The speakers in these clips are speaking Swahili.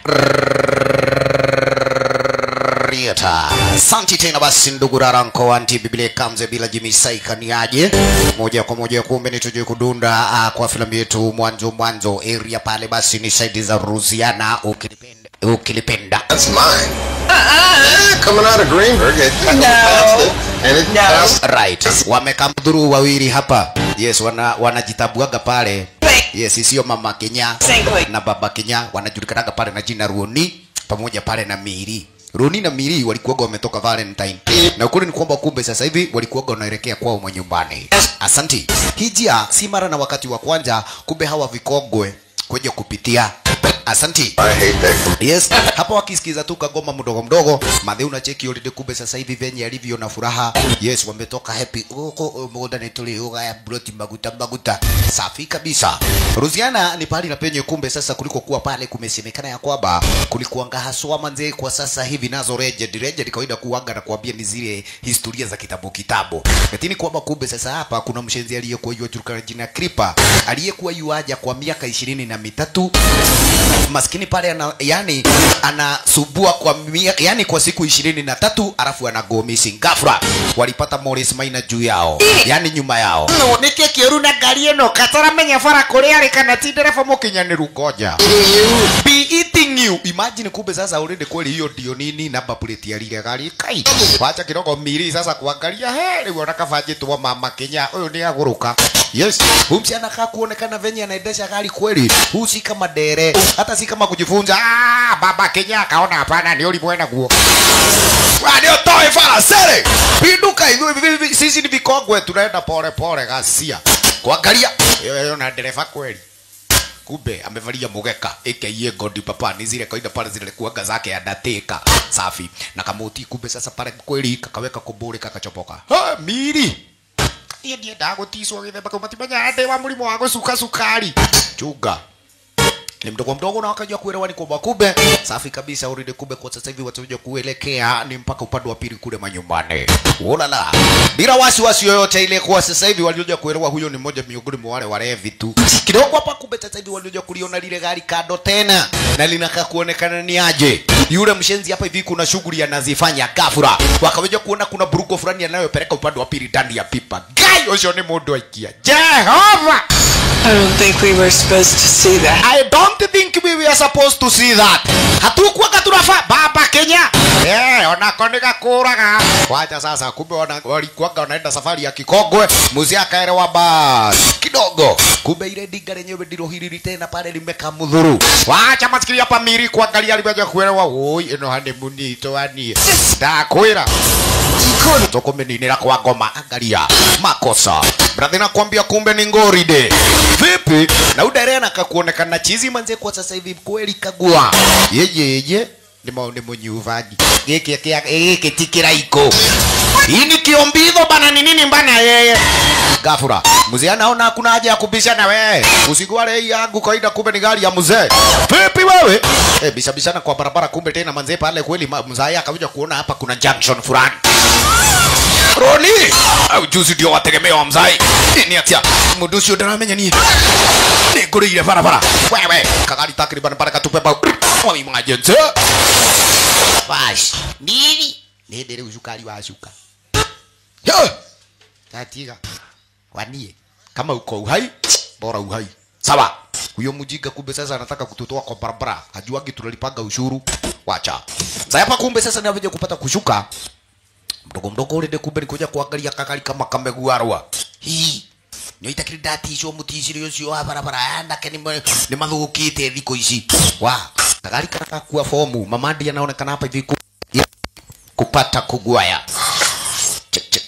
Rieta. Asante tena basi ndugu Raranko anti Biblia kamze bila jimisaika ni aje moja kwa moja kumbe ni tuje kudunda uh, kwa filamu yetu mwanzo mwanzo area pale basi ni saidi za Rusiana ukilipenda ukilipenda That's mine. Yeah, coming out of Greenberg, it kind of passed it, and it passed. right wamekamdhuru wawili hapa yes wana wanajitabuaga pale yes sio mama Kenya na baba Kenya wanajulikanaga pale na jina Ruoni pamoja pale na Miri Roni na Miri walikuwaga wametoka Valentine na ukweli ni kwamba kumbe sasa hivi walikuwaga wanaelekea kwao manyumbani. Asanti. Hii njia si mara na wakati wa kwanza, kumbe hawa vikongwe kuja kupitia. Asanti. I hate that. Yes, hapa wakisikiza tu kagoma mdogo mdogo, madhe unacheki already kumbe sasa hivi venye alivyo na furaha. Yes, wametoka happy huko muda ni tuli uga ya broti maguta maguta. Safi kabisa. Ruziana ni pahali na penye kumbe sasa kuliko kuwa pale kumesemekana ya kwamba kulikuanga haswa manze kwa sasa hivi nazo legend legend kawaida kuanga na kuambia ni zile historia za kitabu kitabu. Lakini kwamba kumbe sasa hapa kuna mshenzi aliyekuwa yuajulikana jina Kripa aliyekuwa yuaja kwa miaka ishirini na mitatu maskini pale ana, yani anasubua kwa mia, yani kwa siku ishirini na tatu alafu ana go missing ghafla walipata Morris Maina juu yao yani nyuma yao nike kĩũru na ngari ĩno kataramenya bara kũrĩa arĩ kana ti ndereba mũkinyanĩru ngoja be eating you imagine kumbe sasa already kweli hiyo ndio nini namba plate ya lile gari kai wacha kidogo miri sasa kuangalia he rĩu ona kabajĩtwo mama Kenya ũyũ nĩ agũrũka yes huyu msichana kaa kuonekana venye anaendesha gari kweli huu si kama dere hata si kama kujifunza ah, baba Kenya akaona hapana ni ulimwe naguo ndio toe fara sere pinduka hivi hivi hivi sisi ni vikongwe tunaenda pole pole gasia kuangalia hiyo na dereva kweli kumbe amevalia mugeka aka godi papa ni zile kawaida pale zile kuaga zake andateka safi na kamuti kumbe sasa pale kweli kakaweka kumburi kakachopoka ha miri iye ndiendaga guticwo githemba kau matimenya ndĩ wa mũrimũ wa gũcuka cukari chunga ni mdogo mdogo na wakajua kuelewa ni kwamba kumbe safi kabisa already kumbe kwa sasa hivi watakuja kuelekea ni mpaka upande wa pili kule manyumbani ulala bila wasiwasi yoyote ile kwa sasa hivi walioja kuelewa huyo ni mmoja miongoni mwa wale walevi tu kidogo hapa kumbe sasa hivi walioja kuliona lile gari kando tena na linakaa kuonekana ni aje yule mshenzi hapa hivi kuna shughuli anazifanya ghafla wakaweja kuona kuna buruko fulani anayopeleka upande wa pili ndani ya pipa gai ucio ni mundu aikia jehova I don't think we were supposed to see that. I don't think we were supposed to see that. Hatukuwaga tunafaa baba Kenya. Eh, onako nigakuraga. Wacha sasa kumbe wana, walikuwaga wanaenda safari ya Kikogwe, muzi akaelewa bas kidogo. Kumbe ile dinga lenyewe ndilo hili tena pale limekamudhuru. Wacha masikiri hapa miri kuangalia limeja kuelewa. Oi, ino honeymoon itoanie. Ndakwira tukumininira kwa ngoma angalia makosa brathi nakwambia kumbe ni ngoride vipi na uderena kakuonekana chizi manze kwa sasa hivi kweli kagua yeje yeje ni maone munyuvaji giki kia giki tikiraiko hii ni kiombidho bana ni nini mbana yeye gafura mzee anaona hakuna haja ya kubishana wewe usigwale hii yangu kawaida kumbe ni gari ya mzee vipi wewe eh bisha bishana kwa barabara kumbe tena manze pale kweli ma- mzee akakuja kuona hapa kuna junction fulani Roni au juzi ndio wategemea wa mzai nini atia mundu ucio ndaramenya ni ni ngurire barabara wewe kagari takriban pale katupe ba wa emergency bash nini ni ndere ushukari wa shuka yo tatiga wanie kama uko uhai bora uhai sawa huyo mjinga kumbe sasa anataka kututoa kwa barabara hajuagi tunalipanga ushuru wacha sasa hapa kumbe sasa ni avije kupata kushuka mdogo mdogo urinde kumbe nikuja kuangalia kagari kama kameguarwa hii nyoitakiri ndaticwo muticiri ucio wa barabara anake nĩ mathũkĩte thikũ ici wa kagari karakua fomu mamandi anaonekana hapa hivi ku- ya- kupata kugwaya Chek, chek.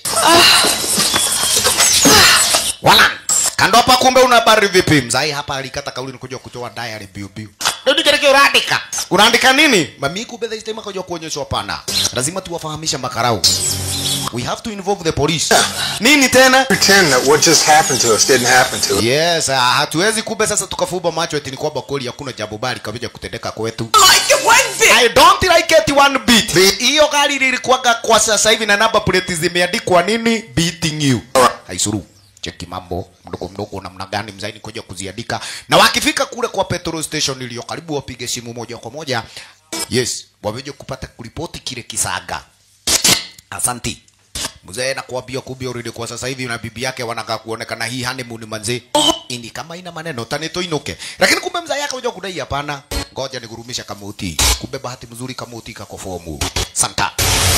wala kando hapa kumbe una habari vipi mzai hapa alikata kauli nikuja kutoa diary biu biu ndio nikereke unaandika unaandika nini mami kumbe this time akaja kuonyeshwa hapana lazima tuwafahamisha makarau we have to involve the police nini tena Pretend that what just happened to us didn't happen to us. yes uh, hatuwezi kumbe sasa tukafumba macho eti ni kwamba kweli hakuna jambo bali kabija kutendeka kwetu Like it one bit. I don't like it one bit. Hiyo gari lilikuwaga kwa sasa hivi na namba plate zimeandikwa nini? Beating you. Haisuru. cheki mambo mdogo mdogo namna gani mzaini kuja kuziandika na wakifika kule kwa petrol station iliyo karibu wapige simu moja kwa moja yes waweje kupata kuripoti kile kisaga asanti mzee nakwambia kumbe already kwa sasa hivi na bibi yake wanakaa kuonekana hii honeymoon manze ini kama ina maneno tani toinuke lakini kumbe mzee yake unajua kudai hapana ngoja nigurumisha kamuti kumbe bahati mzuri kamuti kako fomu santa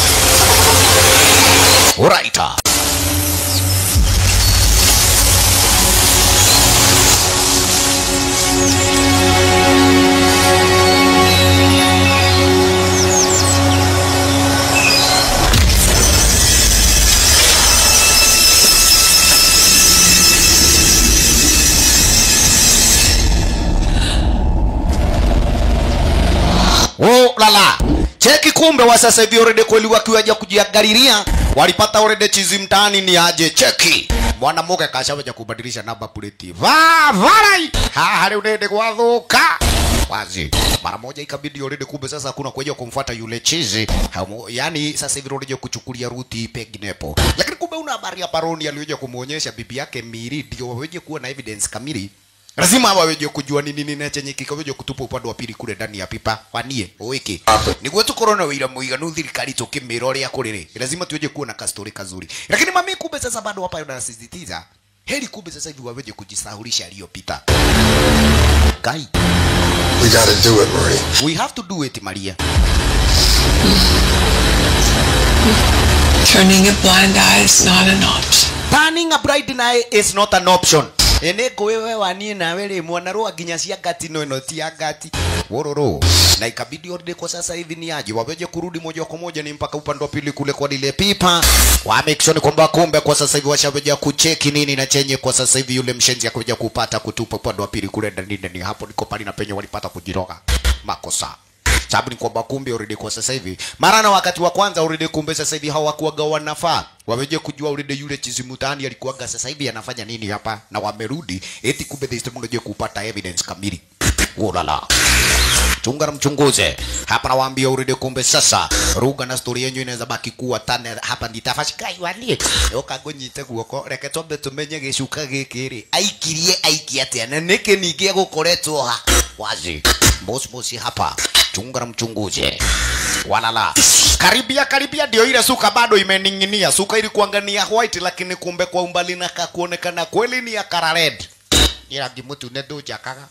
Alright. Oh, lala cheki kumbe wa sasa hivi already kweli wakiwaja kujiangalilia walipata already chizi mtaani ni aje cheki mwanamuke kashaweja kubadilisha namba plate va varai haha leo nende gwathuka wazi mara moja ikabidi already kumbe sasa hakuna kuja kumfuata yule chizi Hamu, yani sasa hivi already kuchukulia ruti penginepo lakini kumbe una habari ya paroni aliyoja kumuonyesha bibi yake Miri ndio waweje kuwa na evidence kamili lazima waweje kujua ni nini na chenye kikaweje kutupa upande wa pili kule ndani ya pipa wanie oiki niguo tukorwo na wira muiganu thirikari tukimira uria kuriri lazima tuweje kuwa na kastori kazuri lakini mami kumbe sasa bado hapa anasisitiza heri kumbe sasa hivi waweje kujisahulisha aliyopita kai We gotta do it, Marie. we have to do it maria Turning a blind eye is not an option. turning a blind eye is not an option ene wewe wanie nawe rĩ mwana rwa nginya cia ngati no ĩno ti ya ngati wororo na ikabidi already kwa sasa hivi ni aje waweje kurudi moja kwa moja ni mpaka upande wa pili kule kwa lile pipa wa make sure ni kwamba kumbe kwa sasa hivi washaweja kucheki nini na chenye kwa sasa hivi yule mshenzi akaweja kupata kutupa upande wa pili kule ndani ndani hapo ndiko pale na penye walipata kujiroga makosa sababu ni kwamba kumbe already kwa sasa hivi mara na wakati wa kwanza already kumbe sasa hivi hawakuwaga wanafaa waweje kujua already yule chizimutani alikuwaga sasa hivi anafanya nini hapa na wamerudi eti kumbe this time unajua kupata evidence kamili ulala chunga na mchunguze hapa nawaambia already kumbe sasa ruga na story yenyu inaweza baki kuwa tane hapa nditafashikai walie ukangonyite guoko reke twambe tumenye gicuka giki ri aikirie aiki atia na niki ningi gukoretwo ha wazi bosi bosi hapa chunga na mchunguze walala karibia karibia ndio ile suka bado imening'inia suka ilikuanga ni ya white lakini kumbe kwa umbali na kakuonekana kweli ni ya kara red ila gimutu ne ndujakaga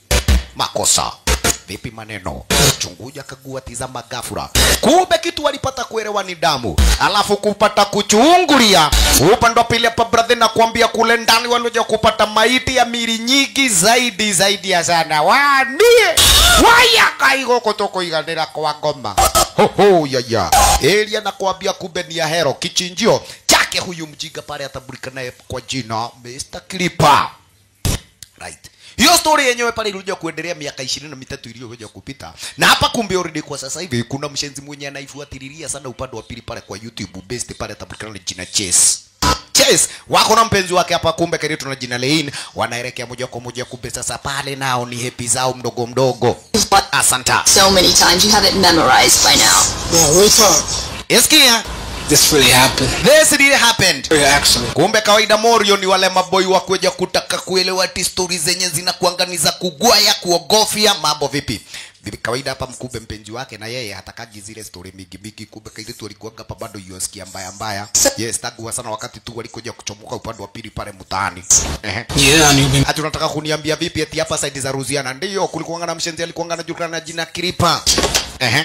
makosa vipi maneno chunguja kagua tizama gafura kumbe kitu walipata kuelewa ni damu alafu kupata kuchungulia upande wa pili hapa brother na kuambia kule ndani walioja kupata maiti ya mili nyingi zaidi zaidi ya sana wanie waya kaigo kutoko iganira kwa ngoma hoho yaya elia na kuambia kumbe ni ya hero kichinjio chake huyu mjinga pale atambulika naye kwa jina Mr. Clipper right hiyo story yenyewe pale ilikuja kuendelea miaka ishirini na mitatu iliyokuja kupita na hapa kumbe already kwa sasa hivi kuna mshenzi mwenye anaifuatililia sana upande wa pili pale kwa youtube best pale atapatikana na jina chase Chase wako na mpenzi wake hapa, kumbe karibu na jina Lein, wanaelekea moja kwa moja, kumbe sasa pale nao ni happy zao mdogo mdogo. Asanta so many times you have it memorized by now. Yeah, real talk. Eskia, This really happened. this really happened. Very accident. kumbe kawaida morio ni wale maboi wa kuja kutaka kuelewa ati stori zenye zinakuanganiza kugwaya kuogofya mambo vipi vipi kawaida hapa mkumbe mpenzi wake na yeye hatakagi zile stori mingi mingi kumbe kaile tu alikuanga hapa bado yuasikia mbaya mbaya yes tagua sana wakati tu walikuja kuchomoka upande wa pili pale mtaani ehe Yeah, and you've been ati unataka kuniambia vipi ati hapa saidi za Ruziana ndio kulikuanga na mshenzi alikuanga anajulikana na jina Kripa ehe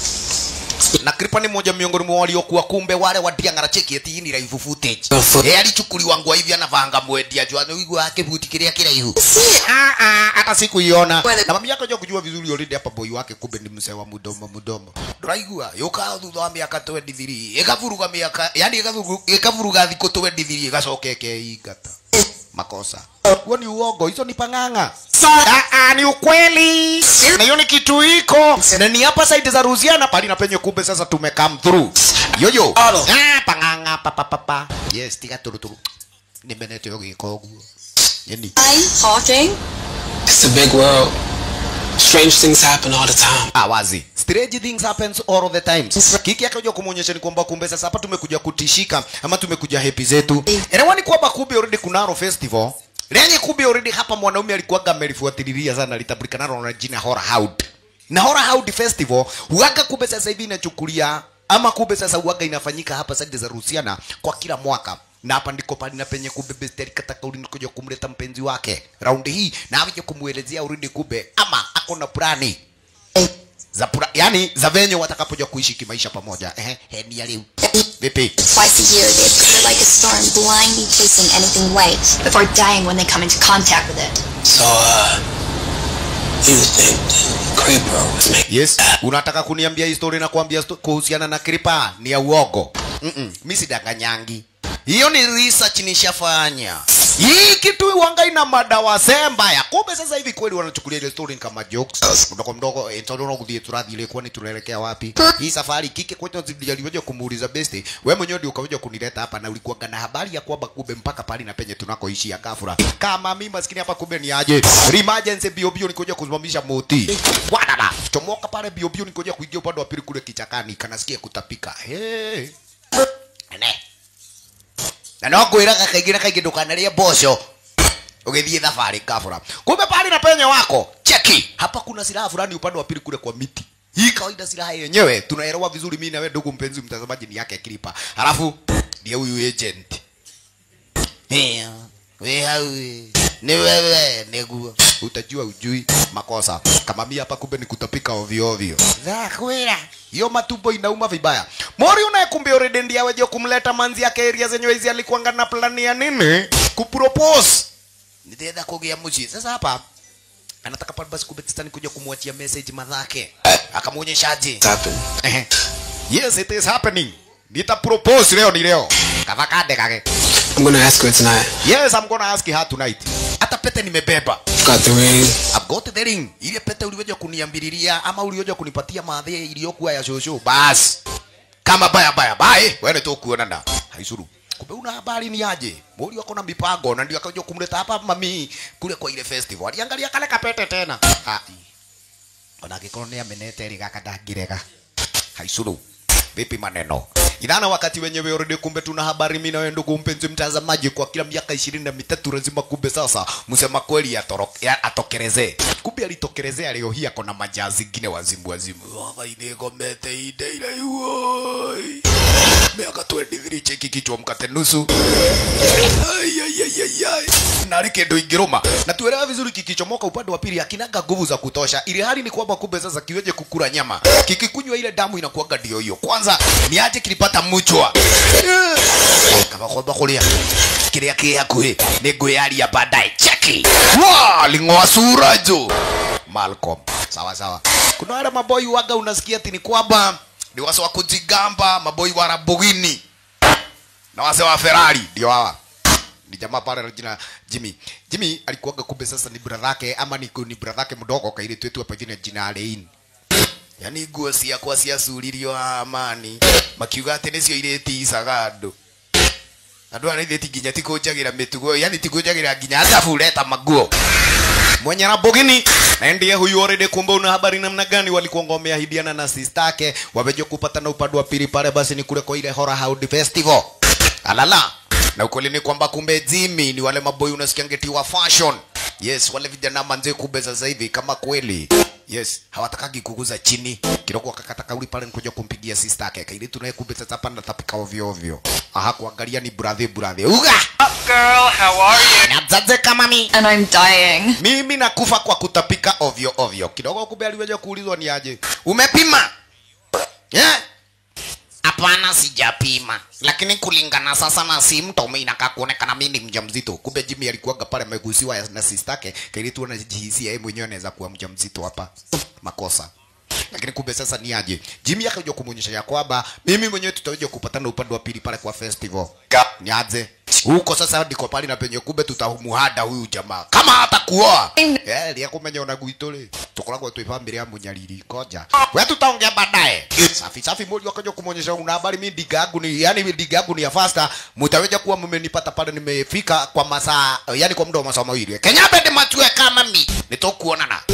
na Kripa ni mmoja miongoni mwa waliokuwa kumbe wale wadiangara cheki eti hii ni live footage eh alichukuliwa ngwa hivi anavanga mwendia jua ni wigo wake buti kiria kiraihu ah ah hata sikuiona na mami yako jua kujua vizuri already hapa boy wake kumbe ni mzee wa mudomo mudomo nduraigua yuka thutha wa miaka 23 ikavuruga miaka yani ikavuruga ikavuruga thikũ 23 igacoka ikeingata makosa huo ni uongo hizo ni pang'ang'a Ah, ah, ni ukweli na hiyo ni kitu iko na ni hapa side za Ruziana pali na penye kumbe sasa tume come through yoyo Alo. ah pang'ang'a pa pa pa pa yes tiga turu turu nimenete yo giko guo yani Hi, Hawking. It's a big world. Strange things happen all the time. Ah, wazi. Strange things happens all the times. Kiki akaja kumuonyesha ni kwamba kumbe sasa hapa tumekuja kutishika ama tumekuja happy zetu. Elewa ni kwamba kumbe already kunaro festival. Lenye kumbe already hapa mwanaume alikuwaga amelifuatililia sana litabulika nalo na jina Horror Hound. Na Horror Hound Festival huaga kumbe sasa hivi inachukulia ama kumbe sasa huaga inafanyika hapa side za Rusiana kwa kila mwaka na hapa ndiko pale na penye kumbe besteri kataka ulini kuja kumleta mpenzi wake raundi hii na aje kumuelezea uridi kumbe ama ako na plani za pura, yani za venye watakapoja kuishi kimaisha pamoja ehe he, ni ya leo vipi Twice a year, they appear like a storm, blindly chasing anything white, before dying when they come into contact with it. So, uh, you think Creeper was making yes unataka kuniambia histori na kuambia sto- kuhusiana na kripa ni ya uogo mm -mm. mi sidanganyangi hiyo ni research nishafanya hii kitu wanga ina madawa sembaya kumbe sasa hivi kweli wanachukulia ile story kama jokes mdogo mdogo eh, tondå no gå thiä tå rathiä rä kwani tunaelekea wapi hii safari kike kwetu aliweza kumuuliza besti we mwenyewe ndio ukaweza kunileta hapa na ulikuwa na habari ya kwamba kumbe mpaka pali na penye tunakoishia gafura kama mimi maskini hapa kumbe ni aje emergency bio bio nikuja kusimamisha moti wadada chomoka pale bio bio nikuja kuingia upande wa pili kule kichakani kanasikia kutapika hey. ne na no ngwiraga kaingĩ na kaingĩ ndũkanarĩe mboco ũgĩthiĩ thabarĩ kabura kumbe pale na penye wako cheki hapa kuna silaha fulani upande wa pili kule kwa miti hii kawaida silaha yenyewe tunaelewa vizuri mimi na wewe ndugu mpenzi mtazamaji ni yake kilipa halafu ndiye huyu agent Hea, we hawe ni wewe niguo utajua ujui makosa kama mimi hapa kumbe ni kutapika ovyo ovyo zakwira hiyo matumbo inauma vibaya mori unayekumbe already ndiye aweje kumleta manzi yake area zenyewe hizi alikuanga na plani ya nini kupropose nitaenda kugia mji sasa hapa anataka pale basi kumbe tistani kuja kumwachia message madhake akamuonyeshaje happening? Ehe. yes it is happening nita propose leo ni leo kavakade kake I'm gonna ask her tonight. yes i'm gonna ask her tonight hata pete nimebeba Got the ring. I've got the ring ile pete uliweja kuniambiriria ama uliweja kunipatia madhi iliyokuwa ya shosho bas kama baya baya bae wewe tu kuonana haisuru kumbe una habari ni aje mori wako na mipango na ndio akaja kumleta hapa mami kule kwa ile festival aliangalia kale kapete tena ah ona angĩkorwo nĩ amenete rĩ gaka ndangĩrega haicuru vipi maneno idhana wakati wenyewe already kumbe tuna habari mimi na wewe ndugu mpenzi mtazamaji kwa kila miaka ishirini na mitatu lazima kumbe sasa msema kweli atoro- ya- atokerezee kumbe alitokerezea leo hii ako na majaa zingine wazimu wazimu baba inegomete ide ile uoi miaka 23 cheki kichwa mkate nusu Ai, ai, ai, ai, ai. nari kendo ingiruma na tuelewa vizuri kikichomoka upande wa pili akinaga nguvu za kutosha ili hali ni kwamba kumbe sasa kiweje kukula nyama kikikunywa ile damu inakuwaga ndio hiyo kwanza ni aje kilipata mchwa kama kwamba kulia kiria ki hakuhi ni ngwiaria baadaye cheki wa ling'oa sura jo Malcolm sawa sawa kuna wale maboi waga unasikia ati ni kwamba ni wase wa kujigamba maboi wa Lamborghini na wase wa Ferrari ndio hawa ni jamaa pale na jina Jimmy. Jimmy alikuwaga kumbe sasa ni brother yake ama ni, ni brother yake mdogo kaile twetu hapa jina jina Alain. Yaani nguo ciakwa ciacuririo amani makiuga atĩ nĩcio irĩticaga andũ andũ aya nĩithĩti nginya tikũnjagĩra mĩtugo yani tikũnjagĩra nginya atafureta maguo mwenye Lamborghini na ndiye huyu already kumbe una habari namna gani walikuwa wameahidiana na sister yake waweje kupatana upande wa pili pale basi ni kule kwa ile Horror Hound Festival alala na ukweli ni kwamba kumbe Jimmy ni wale maboy unasikia ngeti wa fashion yes wale vijana manze kumbe sasa hivi kama kweli yes hawatakagi kuguza chini kidogo akakata kauli pale nikuja kumpigia sister yake kaili tunaye kumbe sasa hapa natapika ovyo ovyo aha kuangalia ni brother brother uga Girl, how are you? nazaze kama mi And I'm dying. mimi nakufa kwa kutapika ovyo ovyo kidogo kumbe aliweja kuulizwa ni aje umepima yeah? hapana sijapima lakini kulingana sasa na symptom inakaa kuonekana mimi ni mjamzito kumbe Jimmy alikuwaga pale amegusiwa na sister yake kaili tu anajihisia yeye mwenyewe anaweza kuwa mjamzito hapa makosa lakini kumbe sasa ni aje Jimmy akaja kumuonyesha ya kwamba mimi mwenyewe tutaweja kupatana upande wa pili pale kwa festival ni aje huko sasa ndiko pale na penye kumbe tutamuhada huyu jamaa kama hata kuoa eh lia kumenya ona gwitũ rĩ tukoragwo twĩ bamĩrĩ ya mũnyariri koja we tutaongea baadaye safi safi mmoja wakaja kumuonyesha una habari mimi diga yangu ni yani diga yangu ni ya faster mtaweja kuwa mmenipata pale nimefika kwa masaa yani kwa muda wa masaa mawili kenyabe ndi matue kama mi nitokuonana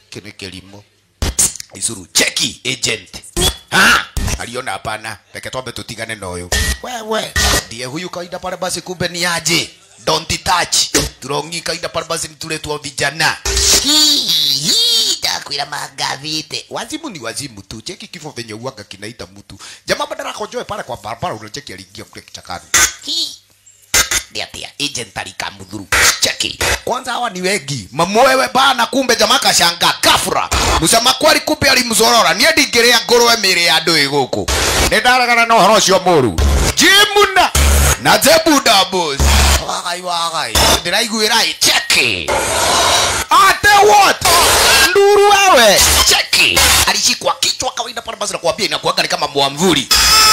kini kilimo isuru cheki agent ha aliona hapana reke twambe tutigane na uyu wewe ndiye huyu kawaida pale basi kumbe ni aje don't touch turongi kawaida pale basi nituletwa vijana Hii, hii, takwira magavite wazimu ni wazimu tu cheki kifo venye uaga kinaita mtu jamaa badala kojoe pale kwa barabara unacheki aliingia kule kichakani Hii ndiatia agent alikamudhuru cheki kwanza hawa ni wengi mamwewe bana kumbe jamaa kashanga kafura musema kwari kumbe alimzorora niä ndingä ngårwe mä rä ya andå ä gå kå nä ndaregana na å horo å cio må ru jimuna na jebudabos wagai wagai ndä raiguä ra cheki ate what nduru wewe cheki alishikwa kichwa kawaida pale basi nakwambia inakuaga ni kama mwamvuli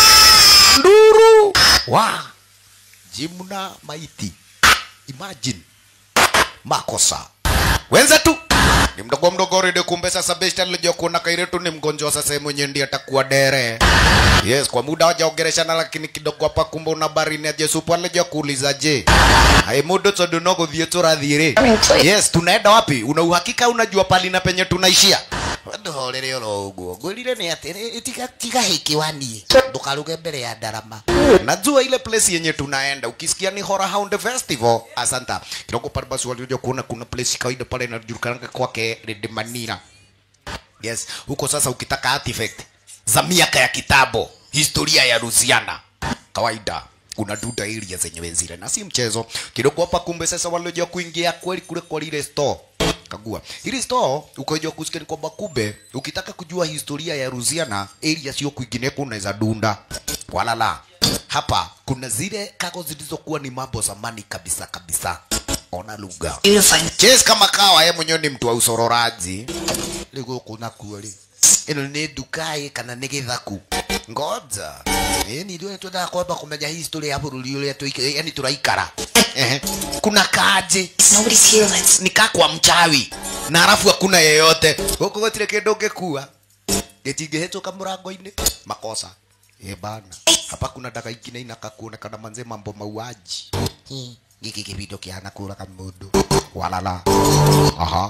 nduru wa jimna maiti imagine makosa wenzetu ni mdogo mdogo rede kumbe sasa besti alijua kuona kairetu ni mgonjwa sasa mwenye ndiye atakuwa dere yes kwa muda wajaongereshana lakini kidogo hapa kumbe una barini aje supu alijua kuuliza je hai mudo tondu no guthie turathire yes tunaenda wapi una uhakika unajua pali na penye tunaishia ndohorere oro uguo ngwirire ni ati tiga tiga hikiwani ndukaruge mbere ya ndarama najua ile place yenye tunaenda ukisikia ni Horror Hound Festival asanta kidogo pale basi walioja kuona kuna place kawaida pale inajulikana kwake Red Manira yes huko sasa ukitaka artifact za miaka ya kitambo historia ya Louisiana kawaida kuna duda area zenyewe zile na si mchezo kidogo hapa kumbe sasa walioja kuingia kweli kule kwa lile store kagua hili store ukajua kusikia ni kwamba kumbe ukitaka kujua historia ya Louisiana area sio kwingineko unaweza dunda wala la hapa kuna zile kago zilizokuwa ni mambo zamani kabisa kabisa ona lugha Chase kama kawa yeye mwenyewe ni mtu wa usororaji ligo kuna kuali ino ni dukai kana ni githaku ngoja eh ni ndio tunataka kwamba kumenya history ya bũrũri ũrĩa tũik- yani tũraikara Ehe. kuna kaje Nobody's here, let's. nikaa kwa mchawi na alafu hakuna yeyote huku gũtirĩ kĩndũ ngĩkua gĩtingĩhĩtũka mũrango-inĩ makosa e bana hapa kuna daga ingine inaka kuonekana manze mambo mauaji Hi, giki kibindo kihana kuraga mũndũ walala aha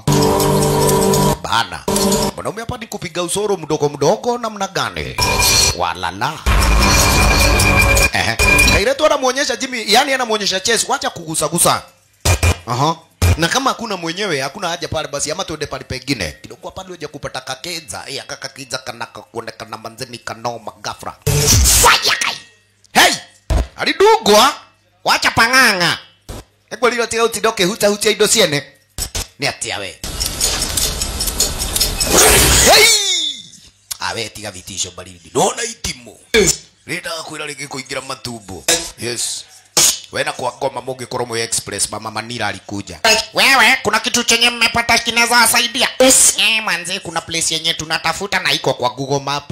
bana mwanaume hapa ni kupiga usoro mdogo mdogo namna gani walala Ehe. Kairetu anamuonyesha Jimmy, yani anamuonyesha Chess, wacha kugusagusa. Aha. Na kama hakuna mwenyewe hakuna haja pale basi ama tuende pale pengine. Kidogo pale uje kupata kakenza, eh akakenza kana kuonekana manzeni kanoma gafra. Fire kai. Hey! Alidugwa. Wacha panganga. Ego lilo tia utidoke huta hutia indo ciene. Ni atia we. Hey! Awe tiga vitisho baridi. Nona itimo. Rĩndaga kwĩra rĩngĩ kũingĩra matumbo yes wena kwa ngoma mũngĩkorwo mwĩ express mama manira alikuja wewe kuna kitu chenye mmepata kinaweza wasaidia Yes. eh manze kuna place yenye tunatafuta na iko kwa google map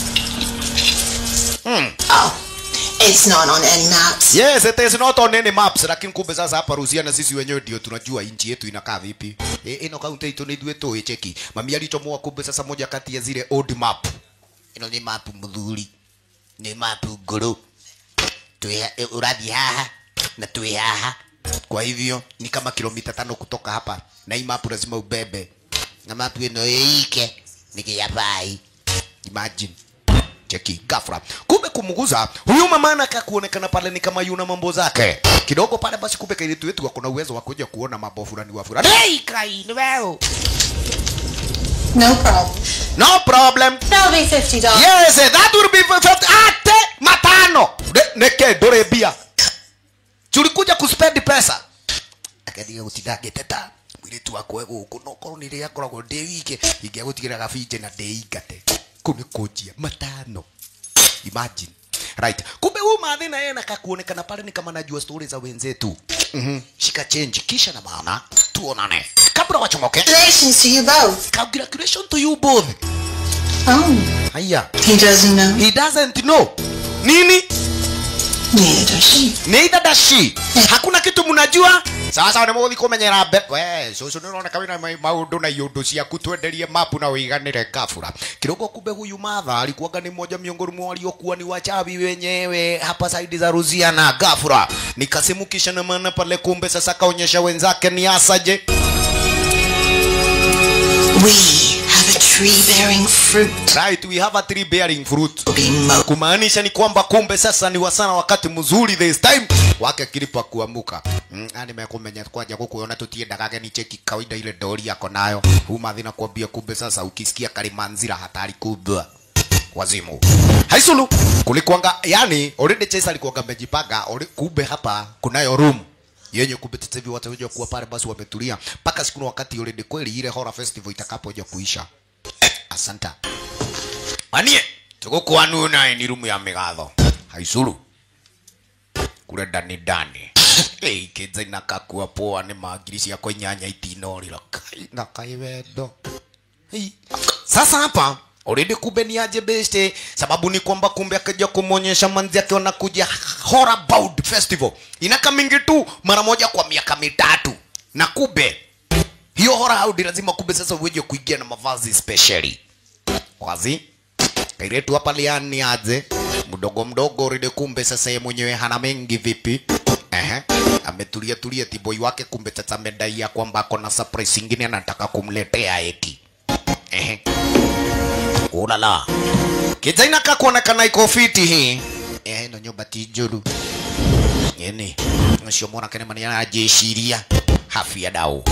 hmm. Oh, it's not on any maps. yes it is not on any maps lakini kumbe sasa hapa Rusia na sisi wenyewe ndio tunajua inchi yetu inakaa vipi e, ino kaunti yetu ni ithuĩ tũĩ cheki mami alichomoa kumbe sasa moja kati ya zile old map ino ni map mthuri ni map ngũrũ Twĩ- e, ũrathiĩ haha na twĩ haha kwa hivyo ni kama kilomita tano kutoka hapa na hii mapu lazima ubebe na mapu ĩno ĩike nĩ gĩabai imagine cheki gafra kumbe kumguza huyu mama anaka kuonekana pale ni kama yuna mambo zake kidogo pale basi kumbe kailitu wetu ako na uwezo wa kuja kuona mambo fulani wa fulani hey kai ni wewe No problem. no problem That'll be fifty dollars. yes that will be perfect ate matano Ne- neke ndore bia tulikuja kuspend pesa akadiga gutinda ngiteta mwiritu wakwa guku no korwo nä rä akoragwo ndä wike ingä gå gabinje na ndä ingate kå nä kå njia matano imagine right kumbe huu madhi na yeye nakakuonekana pale ni kama najua stori za wenzetu mm-hmm. shika change kisha na maana tuonane kabla wachomoke Congratulations to you both. congratulations to you both Oh, haya he doesn't know. he doesn't know nini Neither does she. neither does she hakuna kitu mnajua sasa nä må gå thi kå menyera mbe we cucu nä roneka wä na maå ndå na iå ciaku twenderie mapu na wä iganä kabura kidogo kumbe huyu madha alikuwaga ni moja miongoni mwa waliokuwa ni wachawi wenyewe hapa saidi za ruziana gafura nikasimukisha na maana pale kumbe sasa kaonyesha wenzake ni asaje We have a tree bearing fruit. right we have a tree bearing fruit Will be mo- kumaanisha ni kwamba kumbe sasa ni wasana wakati mzuri this time wake kilipa kuamuka mm, nimekumenya kwaja kukuona tutiendagage ni cheki kawaida ile dori yako nayo humathi na kuambia kumbe sasa ukisikia kalimanzira hatari kubwa wazimu haisulu kulikuanga yani already chesa alikuanga amejipanga alre- kumbe hapa kunayo room yenye kumbe sasa hivi watakuja kuwa pale basi wametulia mpaka siku na wakati already kweli ile horror festival itakapoja kuisha asanta anie tugukwanuna ni rumu ya migatho haicuru kure ndani ndani Hey, kids inakakua poa ni magiri ciakwa inyanya itinorira kai na kai wendo hey. sasa hapa already kumbe ni aje beste sababu ni kwamba kumbe akaja kumwonyesha manzi yake wanakuja horror bound festival inaka mingi tu mara moja kwa miaka mitatu na kumbe hiyo horror bound lazima kumbe sasa uweje kuingia na mavazi specially wazi kairetu hapa liani aje mdogo mdogo ride kumbe sasa yeye mwenyewe hana mengi vipi Ehe. ametulia tulia tiboi wake kumbe sasa amedai ya kwamba ako na surprise ingine anataka kumletea eti Ehe. ulala kijaina kakuonekana iko fiti hii ehe ino nyumba ti njuru ini ucio mwanake nĩ mani arajĩciria hafia dau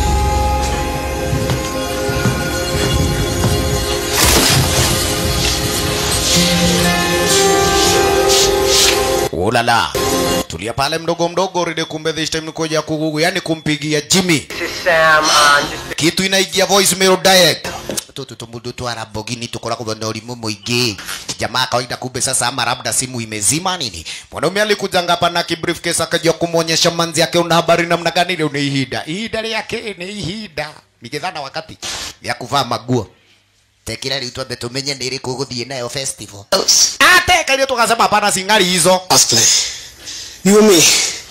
ulala tulia pale mdogo mdogo ride kumbe this time nikuja kugugu yani kumpigia Jimmy This is Sam. Uh, just kitu inaingia voicemail direct tutu tumudu twara bogini tukoragwo na ũrimũ mũingĩ jamaa kawaida kumbe sasa ama labda simu imezima nini mwanaume alikujanga hapa na kibriefcase akaja kumwonyesha manzi yake una habari namna gani leo ni ihinda ihinda rĩake ni ihinda nikithana wakati ya kuvaa maguo tekira rĩu twambe tumenye nĩ ĩrĩkũ gũthiĩ nayo festival ateka ile tukasema hapana singari hizo Cosplay. You and me.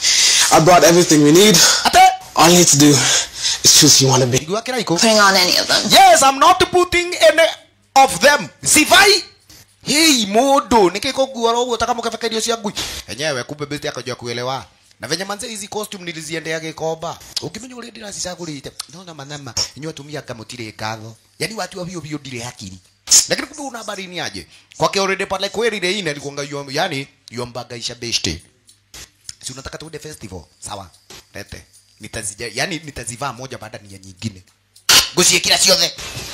I brought everything we need. ate All you need to do is choose who you want to be. igua kila iko Putting on any of them. yes i'm not putting any of them sivai hei mundu nikikungua roguo takamukebeka irio cia ngui enyewe kumbe besti akajua kuelewa na venye manze hizi costume niliziendea gikomba ukimenya uria ndiracicagurite nona manama inyua tumia kamutire ngatho yani watu wa bio bio ndire hakiri lakini kumbe una habari ni aje kwake already pale kweli ile ina alikuanga yom- yani yombangaisha besti si unataka tuende festival sawa lete nitazija yani nitazivaa moja baada ni ya nyingine nguciĩkĩra ciothe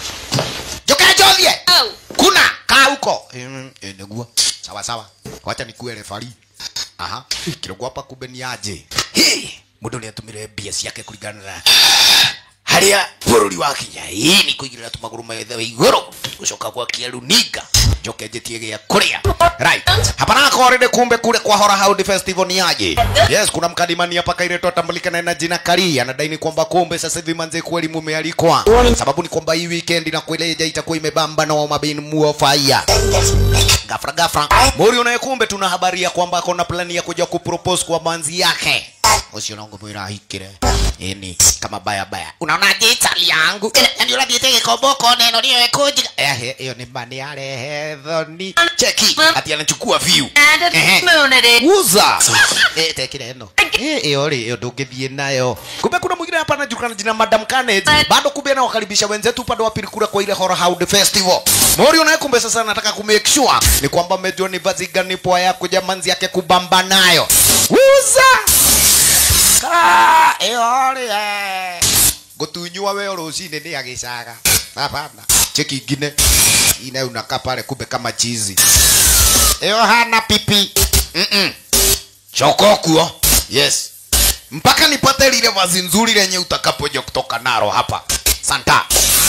njoke njothie kuna kaa huko Mm, eh, nĩguo sawa sawa wacha nikue refari aha kirogo hapa kumbe ni aje Hey, mũndũ nĩ atũmĩre mbia ciake kũringana na harĩa bũrũri wa kinya ĩĩ nĩ kũigĩrĩra tũmagũrũ methe wa igũrũ gũcoka gwakia runinga njoke njĩtie gĩa kũrĩa right hapana korede kumbe kule kwa hora Hound festival ni aje yes kuna mkadimani hapa kaireto atambulikana na jina kari anadai ni kwamba kumbe sasa hivi manze kweli mumealikwa sababu ni kwamba hii weekend na kueleja itakuwa imebamba na mabin muo fire gafra gafra muri unaye kumbe tuna habari ya kwamba akona plani ya kuja kupropose kwa manzi yake ucio nongo mwira ahikire ini kama baya baya unaona jitali yangu yani urathiite gikomboko neno niyo ikunjiga ehe iyo ni mani arehe thoni cheki ati anachukua view And Ehe. a moon it is. uza eh tekire eno eh iyo ri iyo ndungithie nayo kumbe kuna mwingine hapa anajulikana jina madam Carnage bado kumbe anawakaribisha wenzetu upande wa pili kule kwa ile horror hound festival mori unaye kumbe sasa anataka ku make sure ni kwamba amejua ni vazi gani poa ya kuja manzi yake kubamba nayo uza ka iyo ri eh gutunywa we rucini ni agicaga hapana cheki ingine ina unakaa pale kumbe kama chizi iyo hana pipi mm -mm. choko kuo yes mpaka nipate lile vazi nzuri lenye utakapoja kutoka naro hapa santa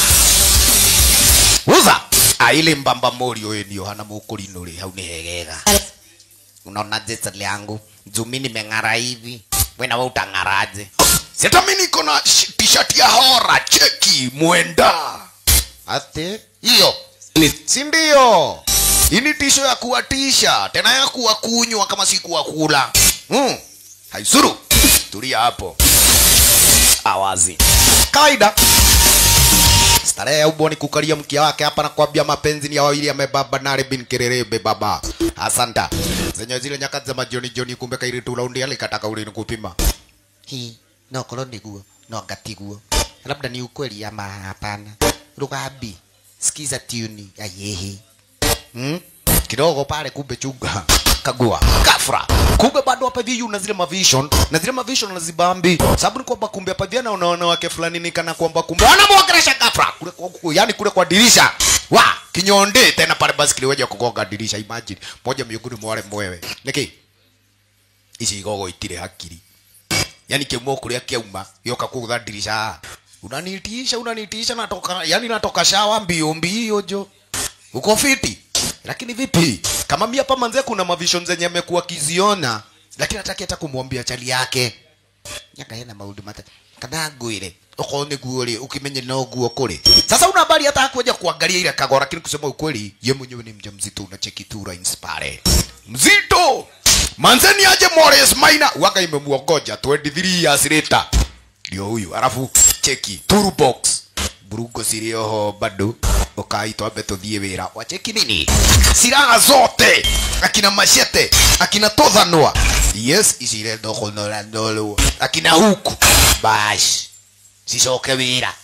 uza aile mbamba mori oyo ndio hana mukurino ri hau ni hegega unaona jeta yangu jumi nimeng'ara hivi wena we utang'araje sitami niko na sh- t-shirt ya hora cheki mwenda ate hiyo si ndio ini tisho ya kuwatisha tena ya kuwa kunywa kama si kuwa kula mm. haisuru tulia hapo awazi kawaida starehe ya uboni kukalia mkia wake hapa na kuambia mapenzi ni ya wawili amebaba nare bin kererebe baba asanta zenye zile nyakati za majioni jioni kumbe kairitu laundi alikataka ulini kupima hii no kolo niguo no ngatiguo labda ni ukweli ama hapana rugambi sikiza tuni ya yehi hmm? kidogo pale kumbe chunga kagua kafra kumbe bado hapa hivi una zile mavision na zile mavision nazibambi sababu ni kwamba kumbe hapa hivi anaona wanawake fulani ni kana kwamba kumbe wanamwongelesha kafra kule kwa, kwa, yani kule kwa dirisha wa kinyonde tena pale basi kiliweja kugonga dirisha imagine moja miongoni mwa wale mwewe niki ici igogo itire hakiri yani kiumo kuria kiauma yoka kugutha dirisha unanitisha unanitisha natoka yani natoka shawa mbio mbio jo uko fiti lakini vipi kama mimi hapa manze kuna mavision zenye amekuwa kiziona lakini hataki hata kumwambia chali yake nyaka hena maundu mata kana ngwire uko ni guo ukimenye no guo kuri sasa una habari hata hakuja kuangalia ile kagora lakini kusema ukweli ye mwenyewe ni mjamzito unacheki tu lines pale mzito manzeni aje Morris Maina waka imemuongoja 23 years later ndio huyu alafu cheki turbox burugo cirioho bado ukaitwa mbe tuthie wira wacheki nini silaha zote akina machete akina tothanwa yes ici irenda kunora ndolwo akina huku bash cicoke wira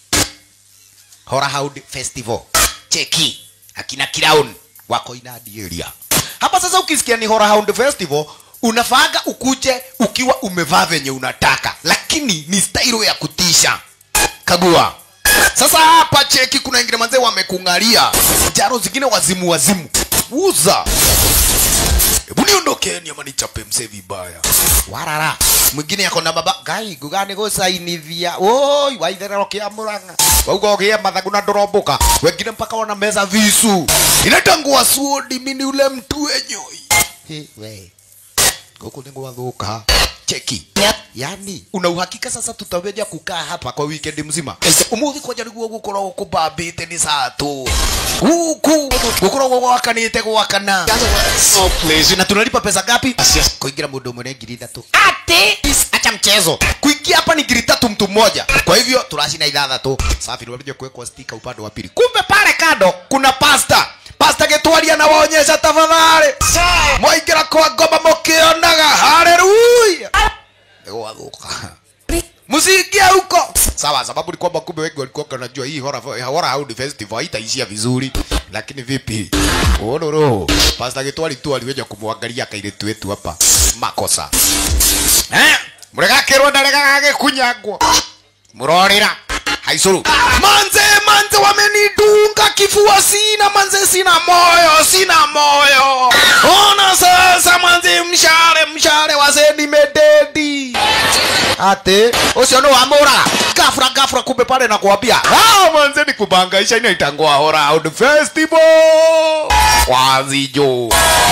Horahound Festival cheki akina Crown wako inadi area hapa sasa ukisikia ni Horahound Festival unafaaga ukuje ukiwa umevaa venye unataka lakini ni style ya kutisha kagua sasa hapa cheki kuna wengine manzee wamekung'alia jaro zingine wazimu wazimu uza hebu niondokeni ama nichape msee vibaya warara mwingine yako na baba gai gugani gusainithia oi waitherero kia muranga wauga ugie mathagu na ndoromboka wengine mpaka wana meza visu inatangua suodi mini ule mtu wenyoi He, we guku ni gwathuka cheki yani una uhakika sasa tutaweja kukaa hapa kwa weekend mzima umuthi kwanja niguo gukoragwo kubambite ni saa tu guku gukoragwo gwakanite gwakana Oh, please. na tunalipa pesa ngapi kuingira mundu umwe ni ngiri ithatu ati acha mchezo kuingia hapa ni ngiri tatu mtu mmoja kwa hivyo turacina ithathatu safi ndio kuwekwa stika upande wa pili kumbe pale kando kuna pasta pasta gitwaria na waonyesha tafadhali mwaingira kwa ngoma mukionaga haleluya gwathuka msiingia huko sawa sababu ni kwamba kumbe wengi walikuwa wanajua hii hora hora Hound festival haitaishia vizuri lakini vipi ororo pasta gitwari tu aliweja kumwangalia kairitu wetu hapa makosa eh mregakirwo ndaregagage kunyangwo murorira haicuru manze manze wamenidunga kifua sina manze sina moyo sina moyo ona sasa manze mshale mshale wasendi mededi ate ucio ni wamura gafura gafura kumbe pale na kuambia ah manze ni kubangaisha inaitangwa hora Hound festival wazijo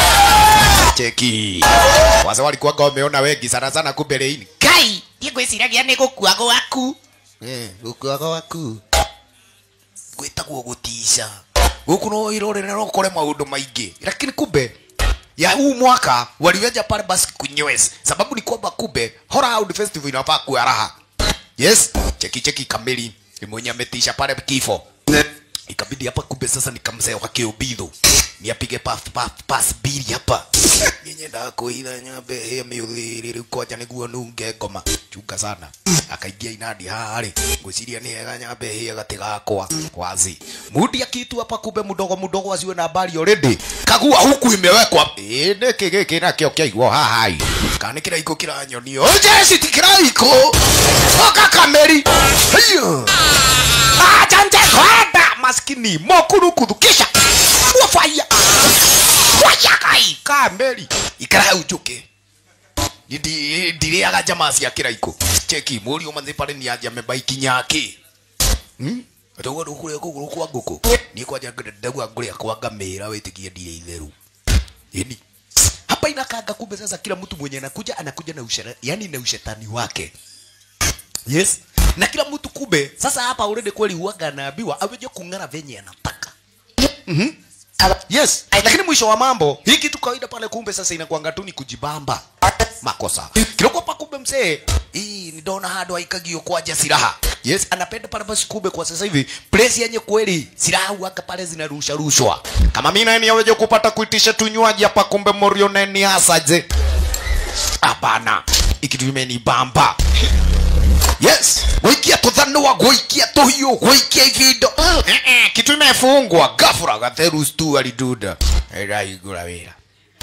cheki wase walikuwaga wameona wengi sana sana kumbe leini kai ndigwiciragia ni gukua gwaku Eh, gukua gwaku gwitagwo gutisha guku no irorera no kore maundu maingi lakini kumbe ya huu mwaka waliweja pale basi kunywes sababu ni kwamba kumbe Horahound festival inafaa kuwa raha yes cheki cheki kamili ni mwenye ametisha pale kifo ikabidi hapa kumbe sasa nikamzee wa kiubidho niapige pass pass pass bili hapa yenye ndakuitha nyambe he miuthiri riu kwanja niguo nunge ngoma chunga sana akaingia inadi harĩ ngwĩciria nĩ hega nyambe hĩ gati gakwa wazi mudi akitu hapa kumbe mudogo mudogo asiwe na habari already kagua huku imewekwa ĩ nĩkĩ gĩkĩ nakĩo kĩaigwo haha ĩ kana nĩ kĩraiko kĩranyonio jeci ti kĩraiko oka kameri Hiyo. acha nje kwenda maskini mokurukuthu kisha wafaya wayakai kameri ikara ujuke ndiriaga jamaa cia kiraiko cheki muri umanzi pale ni aja mebaiki nyaki hmm? Atogo ndukure kuguru kwa nguku ni kwanja ndagwa ngure kwa ngamira witikie ndire itheru yani hapa inakanga kumbe sasa kila mtu mwenye anakuja anakuja na ushera, yani na ushetani wake yes na kila mtu kumbe sasa hapa already kweli huaga anaambiwa aweje kung'ara venye anataka mhm yes lakini mwisho wa mambo hii kitu kawaida pale kumbe sasa inakuanga tu ni kujibamba makosa kiloko pa kumbe msee hii ni dona hado aikagio kwaja silaha yes anapenda pale basi kumbe kwa sasa hivi place yenye kweli silaha huaga pale zinarusha rushwa kama mimi nani aweje kupata kuitisha tunywaji hapa kumbe morio neni hasa je hapana ikitu imenibamba yes gwikia tuthanua gwikia tuhiu gwikia ivindo Eh, eh, kitu imefungwa gafura gatherus tu aliduda iraigura wira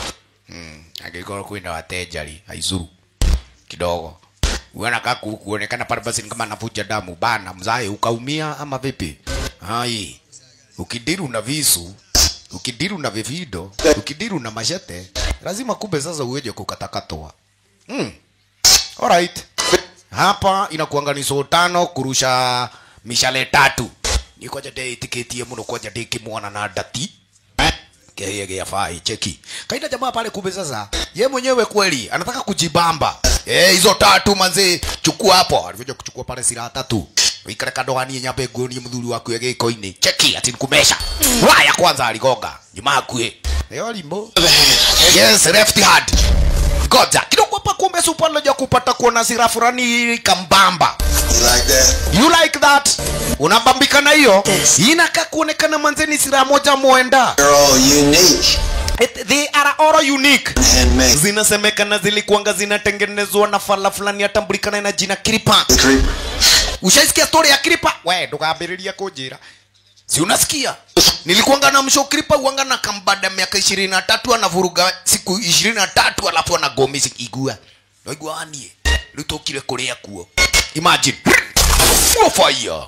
Mm, angĩkorwo kwĩna watenjari aizuru kidogo uona kaku kuonekana pale basi ni kama anavuja damu bana mzae ukaumia ama vipi hai ukidiru na visu ukidiru na vivido ukidiru na mashete lazima kumbe sasa uweje kukatakatwa mm. alright hapa inakuanga ni so tano kurusha mishale tatu nikoja ndeitikitie muno kwaja ndikimwona na ndati kehie gĩa fai cheki kaida jamaa pale kumbe sasa ye mwenyewe kweli anataka kujibamba eh hizo tatu manzi chukua hapo alivyoja kuchukua pale silaha tatu ikare kadoanie nyambe nguoni mthuri waku gĩko-inĩ cheki ati nikumesha waya kwanza aligonga nyuma akue leo limbo yes left hand goja kidogo hapa kumbe supaloja kupata kuona sira fulani kambamba You like that? you like that unabambika na hiyo inakaa kuonekana manzeni sira moja mwenda They're all unique. It, they are all unique Handmade. zinasemekana zilikuanga zinatengenezwa na fala fulani yatambulikana na jina kripa The creeper. ushaisikia story ya kripa we ndugambĩrĩria kũnjĩra si unasikia nilikuanga na msho kripa uanga na kambada miaka ishirini na tatu anavuruga siku ishirini na tatu alafu anagomi igua naigua wanie rĩu tũkire kũrĩa kuo imagine Fuo fire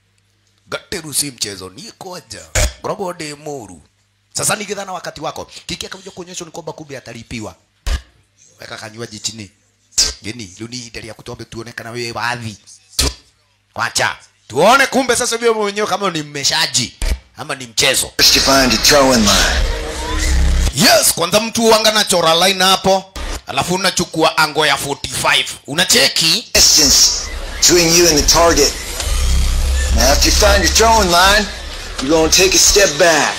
gateru si mchezo ni koja ngoragwo ndĩ mũru sasa nigitha na wakati wako kiki akakuja kuonyeshwa ni kwamba kumbe atalipiwa weka kanywaji chini geni rĩu ni ihinda rĩaku twambe tuone kana wĩ wathi wacha tuone kumbe sasa vile mwenyewe kama ni mmeshaji ama ni mchezo First you find your throwing line. yes kwanza mtu wanga na chora line hapo alafu unachukua ango ya 45 unacheki Distance between you and the target. Now after you find your throwing line, you're gonna take a step back.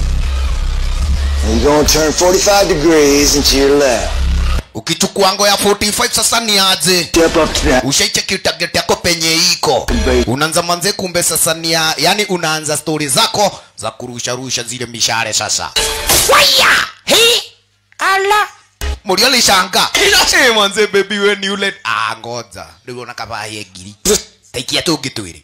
And you're gonna turn 45 degrees into your left. ukichukua ango ya 45 sasa ni aje Step up to that. ushaicheki target yako penye iko unaanza manze kumbe sasa ni ya, yani unaanza stori zako za kurusha rusha zile mishare sasa waya he ala murio lishanga hey, manze baby we ni ule ah ngoja ndio nakavaye ngiri taikia tungi twiri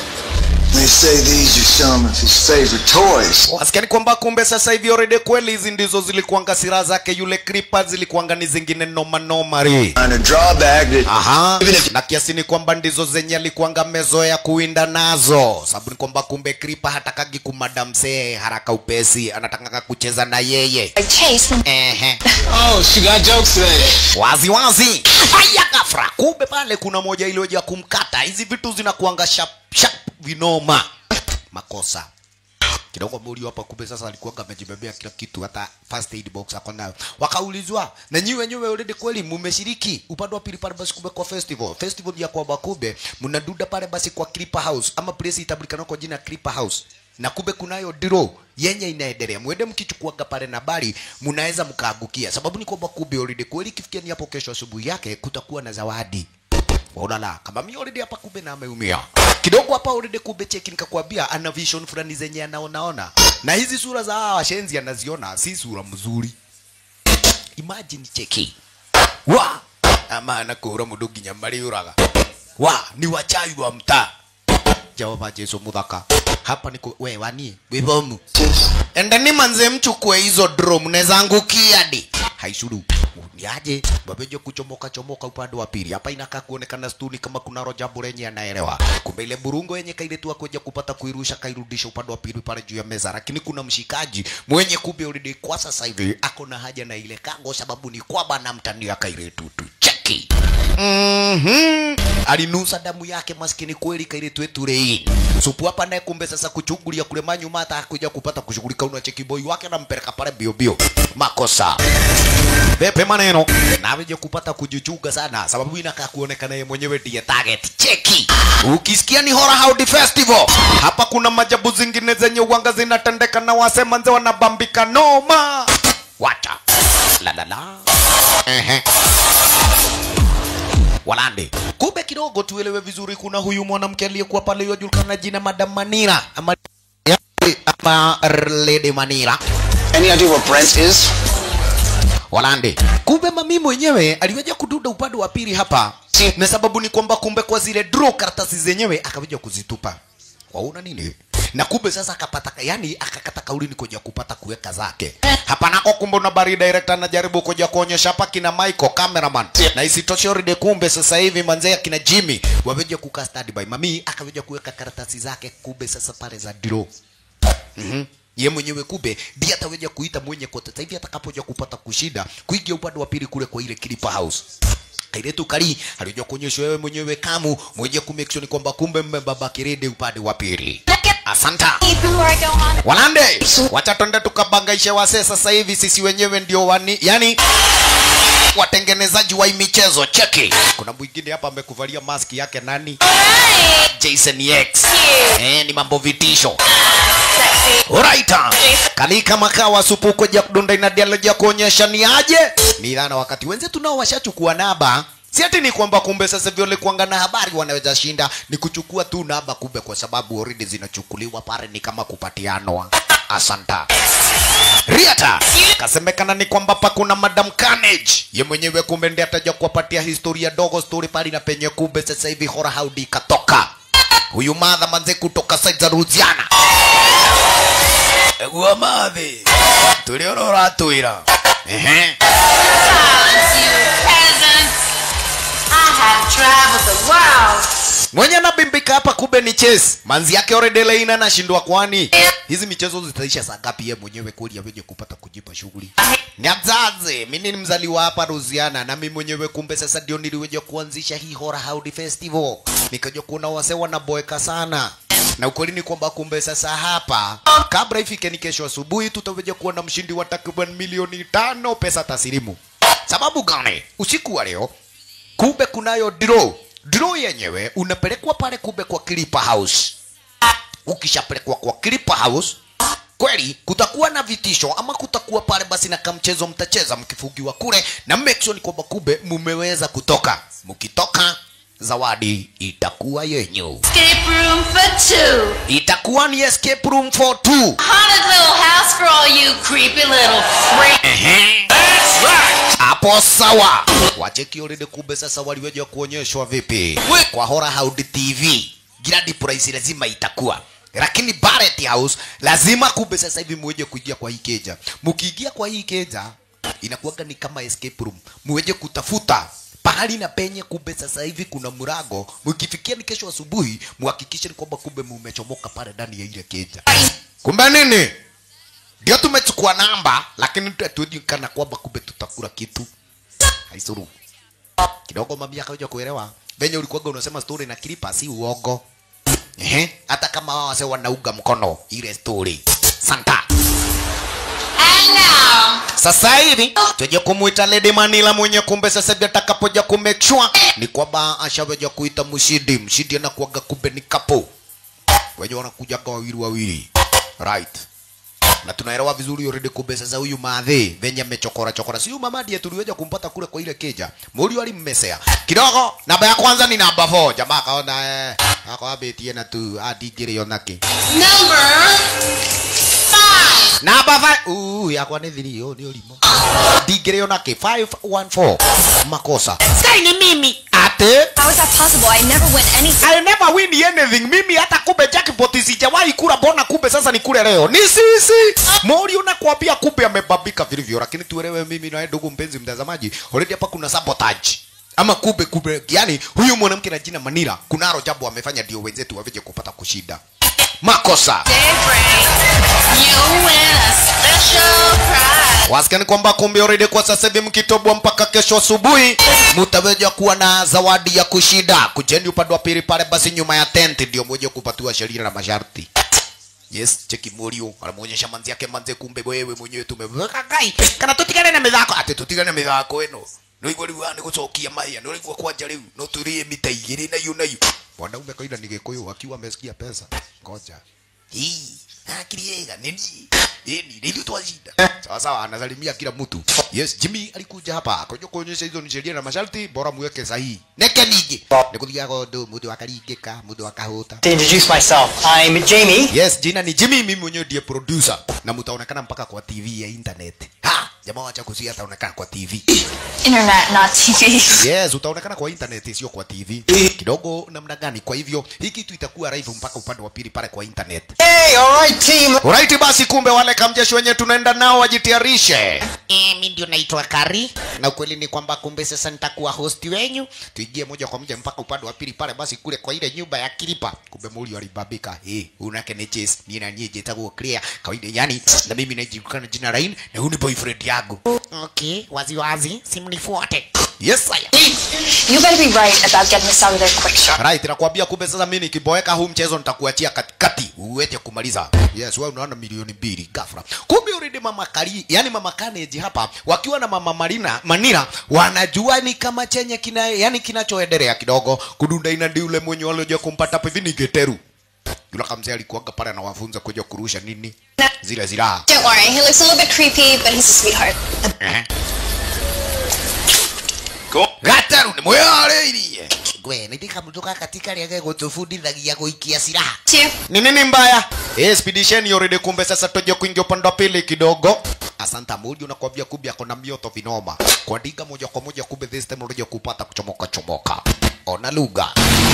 They say these are some of his favorite toys. wasikia ni kwamba kumbe sasa hivi already kweli hizi ndizo zilikuanga silaha zake yule kripa zilikuanga ni zingine noma noma ri On a drawback that Aha. even if na kiasi ni kwamba ndizo zenye alikuanga mezoea kuwinda nazo sababu ni kwamba kumbe kripa hatakagi kumadamsee haraka upesi anataka kucheza na yeye I chase them. Ehe. Oh, she got jokes today. wazi wazi haya gafra kumbe pale kuna moja iliyoja kumkata hizi vitu zinakuanga sharp sharp vinoma makosa kidogo muri hapa kumbe sasa alikuwa amejibebea kila kitu hata first aid box ako nayo wakaulizwa na nyi wenyewe already kweli mumeshiriki upande wa pili pale basi kumbe kwa festival festival ya kwamba kumbe mnaduda pale basi kwa Clipper House ama place itabulikana kwa jina Clipper House na kumbe kunayo draw yenye inaendelea mwende mkichukuaga pale na bari mnaweza mkaagukia sababu ni kwamba kumbe already kweli kifikia ni hapo kesho asubuhi yake kutakuwa na zawadi Waonala kama mimi already hapa kumbe na ameumia kidogo hapa already kumbe cheki nikakwambia ana vision fulani zenye anaonaona na hizi sura za hawa washenzi anaziona si sura mzuri imagine cheki wa ama anakura mundu nginya mariuraga wa ni wachai wa mtaa jehova jesu muthaka hapa niko we wanie wibomu endeni manze mchukue hizo draw mnaweza angukia di haishuru niaje babejo kuchomoka chomoka upande wa pili hapa inakaa kuonekana stuni kama kuna roja burenye anaelewa kumbe ile burungo yenye kaile tu akuja kupata kuirusha kairudisha upande wa pili pale juu ya meza lakini kuna mshikaji mwenye kumbe already kwa sasa hivi ako na haja na ile kango sababu ni kwamba namtania kaile tutu cheki Mhm. alinusa damu yake maskini kweli kaile tweturein supu hapa naye kumbe sasa kuchungulia kule manyuma hata kuja kupata kushughulika una cheki boy wake anampeleka pale bio bio makosa pepe maneno na aveje kupata kujichunga sana sababu inakaa kuonekana yeye mwenyewe ndiye target cheki ukisikia ni Horror Howdy Festival hapa kuna majabu zingine zenye uwanga zinatendeka na wasema nze wanabambika noma wacha la la la ehe walande kumbe kidogo tuelewe vizuri kuna huyu mwanamke aliyekuwa pale yajulikana jina madam manira ama, ama lady manira Any idea what Brent is? walande kumbe mami mwenyewe aliweja kududa upande wa pili hapa na sababu ni kwamba kumbe kwa zile draw karatasi zenyewe akakuja kuzitupa waona nini na kumbe sasa akapata yani akakata kauli ni kuja kupata kuweka zake hapa nako kumbe na bari director anajaribu kuja kuonyesha hapa kina Michael cameraman na isitoshe already kumbe sasa hivi manzee akina Jimmy wameja kukaa study by mami akakuja kuweka karatasi zake kumbe sasa pale za draw Mhm. ye mwenyewe kumbe ndiye ataweja kuita mwenye kote sasa hivi atakapoja kupata kushida kuingia upande wa pili kule kwa ile Clipper House kailetu kali alikuja kuonyesha wewe mwenyewe kamu mwenye ku make sure ni kwamba kumbe mmebaba kirede upande wa pili asanta walande wacha twende tukabangaishe wase sasa hivi sisi wenyewe ndio wani yani watengenezaji wa hii michezo cheki kuna mwingine hapa amekuvalia maski yake nani Jason X eh, ni mambo vitisho Alright. Kani kama kawa supu koja kudunda ina dialogue ya kuonyesha ni aje? Ni dhana wakati wenzetu nao washachukua naba. Si ati ni kwamba kumbe sasa vile kuanga na habari wanaweza shinda ni kuchukua tu naba kumbe kwa sababu already zinachukuliwa pale ni kama kupatianwa. Asanta. Riata kasemekana ni kwamba pa kuna Madam Carnage ye mwenyewe kumbe ndiye ataja kuwapatia historia dogo story pale na penye kumbe sasa hivi hora haudi katoka huyu madha manze kutoka side za Louisiana Egua mathi turi ora uratwira ehe I have traveled the world. mwenye anabimbika hapa kumbe ni Chase manzi yake already laina anashindwa kwani hizi michezo zitaisha saa ngapi yeye mwenyewe kweli aweje kupata kujipa shughuli ni mzazi mimi ni mzaliwa hapa Louisiana na mimi mwenyewe kumbe sasa ndio niliweja kuanzisha hii Hora Howdy Festival nikaja kuona wase wanaboeka sana na ukweli ni kwamba kumbe sasa hapa kabla ifike ni kesho asubuhi tutaweja kuona mshindi wa takriban milioni tano pesa taslimu sababu gani usiku wa leo kumbe kunayo draw draw yenyewe unapelekwa pale kumbe kwa Clipper House ukishapelekwa kwa Clipper House kweli kutakuwa na vitisho ama kutakuwa pale basi na kamchezo mtacheza mkifugiwa kule na make sure ni kwamba kumbe mumeweza kutoka mkitoka zawadi itakuwa yenyu Escape room for two. itakuwa ni escape room for two Haunted little house for all you creepy little freaks. hapo sawa wacheki already kumbe sasa waliweja kuonyeshwa vipi kwa Hora Howdy TV gradi price lazima itakuwa lakini Barrett House lazima kumbe sasa hivi muweje kuingia kwa hii keja mkiingia kwa hii keja inakuwaga ni kama escape room muweje kutafuta pahali na penye kumbe sasa hivi kuna murago mkifikia ni kesho asubuhi muhakikishe ni kwamba kumbe mumechomoka pale ndani ya ile keja kumbe nini ndio tumechukua namba lakini hatuji kana kwamba kumbe tutakula kitu haisuru kidogo mami akaja kuelewa venye ulikuwaga unasema story na kilipa si uongo ehe hata kama wao wase wanauga mkono ile story santa And now, sasa hivi tuje kumuita Lady Manila mwenye kumbe sasa hivi atakapoja ku make sure ni kwamba ashaweja kuita mshindi mshindi anakuaga kumbe ni kapo wenye wanakujaga wawili wawili right na tunaelewa vizuri already kumbe sasa huyu madhe venye amechokora chokora si huyu mama ndiye tuliweja kumpata kule kwa ile keja muri alimmesea kidogo namba ya kwanza ni namba 4 jamaa akaona eh ako abetie na tu adigire yonake number five. namba 5 uh yakwa ni thiri yo ni ulimo digire yonake 514 makosa sky ni mimi ate How is that possible? I never win anything. I never win anything. Mimi hata kumbe jackpot sijawahi kula bona kumbe sasa ni kule leo. Ni sisi. Mori unakwambia kumbe amebabika vilivyo lakini tuelewe mimi na wewe ndugu mpenzi mtazamaji. Already hapa kuna sabotage. Ama kumbe kumbe yani huyu mwanamke na jina Manira kunaro jambo amefanya ndio wenzetu waveje kupata kushida. Makosa. Daybreak. You win a special prize. Wasikani kwamba kumbe already kwa sasa hivi mkitobwa mpaka kesho asubuhi mtaweja kuwa na zawadi ya kushida. Kujeni upande wa pili pale basi nyuma ya tent ndio mmoja kupatiwa sheria na masharti. Yes, cheki Morio anamuonyesha manzi yake manze, kumbe wewe mwenyewe tumeweka kai kana tutigane na mithako ati tutigane na mithako ino no igwa riu ni gucokia maya no igwa kwanja riu no turie mita igiri na yu na yu mwanaume kaida ni gikuyu akiwa amesikia pesa ngoja hii akili yega nini Yeni, ndio twashinda. Sawa sawa, anasalimia kila mtu. Yes, Jimmy alikuja hapa akaja kuonyesha hizo ni sheria na masharti, bora muweke sahihi. Neke nige. Nikuthiga gondo, mudu akaringika, mudu akahuta. To introduce myself, I'm Jamie. Yes, jina ni Jimmy, mimi mwenyewe ndiye producer na mtaonekana mpaka kwa TV ya internet. Ha, jamaa wacha kusia ataonekana kwa tv Internet, not TV. yes utaonekana kwa internet sio kwa tv kidogo namna gani kwa hivyo hii kitu itakuwa live mpaka upande wa pili pale kwa internet Hey, alright, team. Alright basi kumbe wale kamjeshi wenye tunaenda nao wajitayarishe. Eh, mimi ndio naitwa Kari. Na ukweli ni kwamba kumbe sasa nitakuwa host wenyu. Tuingie moja kwa moja mpaka upande wa pili pale basi kule kwa ile nyumba ya Kilipa. Kumbe Muri alibabika. Eh, unake ni chase. Mimi na nyie jitakuwa clear. Kawaida yani na mimi najulikana jina Rain na huyu ni boyfriend yangu. Okay, wazi wazi simnifuate. Yes sir. You better be right about getting us out of there quick, sure. Right, nakwambia kumbe sasa mimi nikiboeka huu mchezo nitakuachia katikati uweze kumaliza. Yes, wewe unaona milioni mbili ghafla. Kumbe already mama Kari, yani mama Kaneji hapa wakiwa na mama Marina, Manira wanajua ni kama chenye kina yani kinachoendelea kidogo. Kudunda ina ndi ule mwenye walioja kumpata hivi ni Geteru. Yule kamzee alikuwaga pale anawafunza kuja kurusha nini? Zile ziraha. Don't worry, he looks a little bit creepy, but he's a sweetheart. Eh. Gataru ni mweareirie. Gwe, nidika mtoka katika liage gutufundithagia guikia silaha. Two. Ni nini mbaya? Expedition already kumbe sasa toje kuingia upande wa pili kidogo. Asanta Mudi unakwambia kumbe ako na mioto vinoma. Kuandika moja kwa moja kumbe this time unajua kupata kuchomoka chomoka. Ona lugha.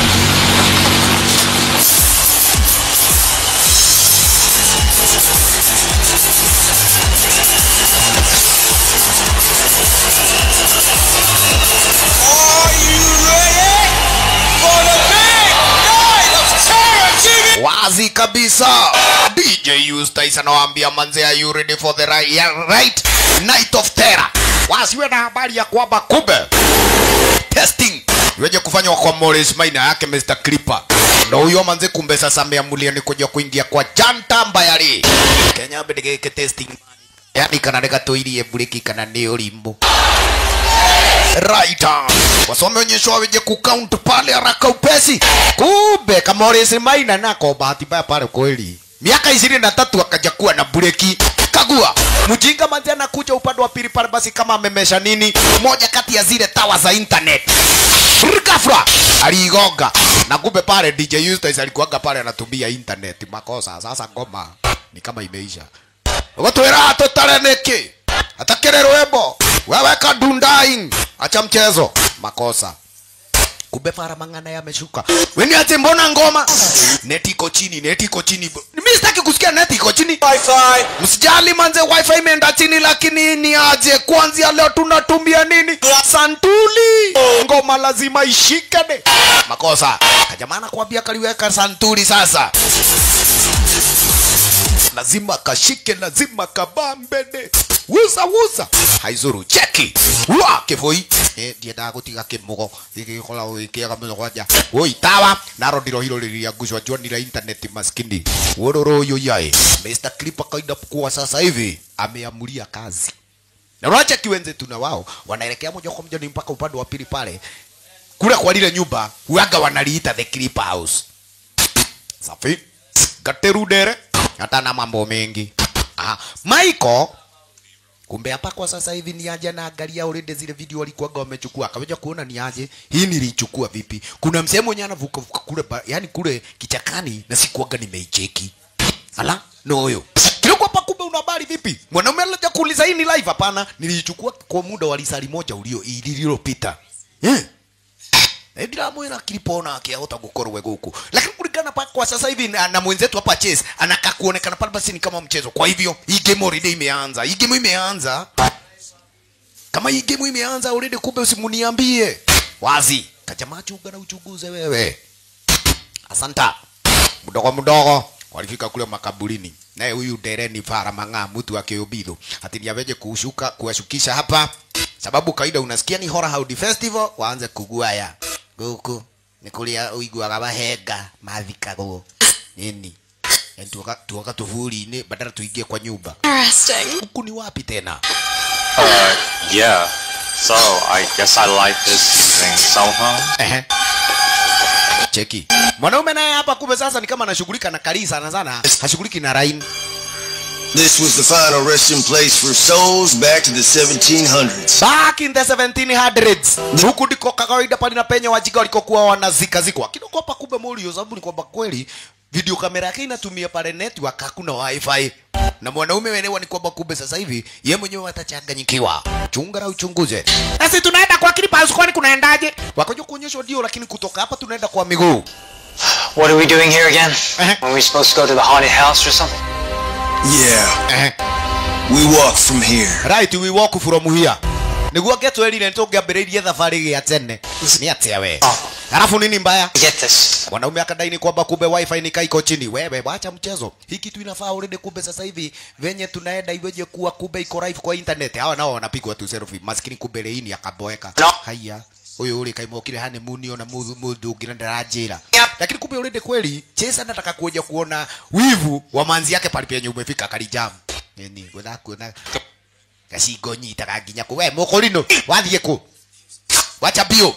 wazi kabisa dj Eustace anawaambia manze are you ready for the right, yeah, right night of terror wasiwe na habari ya kwamba kumbe testing iweje kufanywa kwa Morris Maina yake Mr. Clipper ndo huyo manze kumbe sasa ameamulia ni kuja kuingia kwa janta mbayari Kenya mbedegeke testing yani kana rega tuirie bureki kana ni ulimbo right wasome onyeshwa weje kucount pale haraka upesi kumbe Kamores Maina nako bahati mbaya pale kweli miaka ishirini na tatu akaja kuwa na breki kagua mjinga manzi anakuja upande wa pili pale basi kama amemesha nini moja kati ya zile tawa za internet ghafla aliigonga na kumbe pale DJ Eustace alikuwaga pale anatumia internet makosa sasa ngoma ni kama imeisha Ugotwira tutare niki atakire rwembo wewe kadundaing acha mchezo makosa kumbe para mang'ana yameshuka weni ati mbona ngoma neti iko chini neti iko chini mimi sitaki kusikia neti iko chini wifi msijali manze wifi imeenda chini lakini ni aje kwanzia leo tunatumia nini santuli ngoma lazima ishikane makosa kajamana kuambia kaliweka santuli sasa lazima kashike lazima kabambene wuza wuza haizuru cheki wa kivui eh ndiendaga gutiga kimugo gigikora gikiaga muno gwanja oi tawa naro ndiro hiro riria ngucwa njuanira internet maskini wororo uyu yae Mr. Clipper kaida kwa sasa hivi ameamulia kazi na unacha kiwenze tuna wao wanaelekea moja kwa moja ni mpaka upande wa pili pale kule kwa lile nyumba huaga wanaliita the Clipper house safi gaterudere hata na mambo mengi Aha. Michael kumbe hapa kwa sasa hivi ni aje na angalia already zile video walikuwaga wamechukua akaweja kuona ni aje hii nilichukua vipi kuna msemo mwenye anavuka vuka kule ba- yani kule kichakani na sikuwaga nimeicheki ala no huyo kilikuwa hapa kumbe una habari vipi mwanaume alikuja kuuliza hii ni live hapana nilichukua kwa muda wa lisali moja ulio lililopita eh ndiramwira kilipona akiahota gukorwe guku lakini kulingana pa kwa sasa hivi na, na mwenzetu hapa Chase anakaa kuonekana pale basi ni kama mchezo kwa hivyo hii game already imeanza hii game imeanza kama hii game imeanza already kumbe usimuniambie wazi kajamaa chunga na uchunguze wewe asanta mdogo mdogo walifika kule makaburini naye huyu dereni fara mang'aa mtu akiubidhu ati ni aweje kushuka kuwashukisha hapa sababu kawaida unasikia ni Horror Hound Festival waanze kuguaya guku ni kuria uiguaga mahenga mathikagwo nini Yani tuoka tuoka tuvuli-inĩ badala tuingie kwa nyumba Interesting. huku ni wapi tena Uh, yeah. So I guess I like this using cell phone. Ehe. cheki mwanaume naye hapa kumbe sasa ni kama anashughulika na kari sana sana hashughuliki na rain This was the final resting place for souls back to the 1700s. back in the 1700s huku ndiko kawaida pale na penye wajinga walikokuwa wanazikazikwa kidogo hapa kumbe mulio sababu ni kwamba kweli video kamera yake inatumia pale network hakuna wifi na mwanaume welewa ni kwamba kumbe sasa hivi ye mwenyewe atachanganyikiwa chunga na uchunguze sasa tunaenda kwa clip house kwani kunaendaje wakoja kuonyeshwa ndio lakini kutoka hapa tunaenda kwa miguu What are we doing here again? Were we supposed to go to the haunted house or something? Yeah. We walk from here. right we walk from here niguo ngetwerire nitũngĩambĩrĩirie thabarĩ gĩa tene nĩ atĩa we halafu nini mbaya Get this. mwanaume akadai ni kwamba kumbe wifi ni kaiko chini wewe wacha mchezo hii kitu inafaa already kumbe sasa hivi venye tunaenda iweje kuwa kumbe iko live kwa internet hawa nao wanapigwa tu selfie maskini kumbe leini akaboeka No. haya huyu uri kaimokire hane muni ona mundu mundu ngina ndaranjira lakini kumbe already kweli chesa nataka kuja kuona wivu wa manzi yake pale penye umefika kalijam nini wetha kuona gacingo nyitaga nginya ku we mukurino wathiĩ kũ wacha bio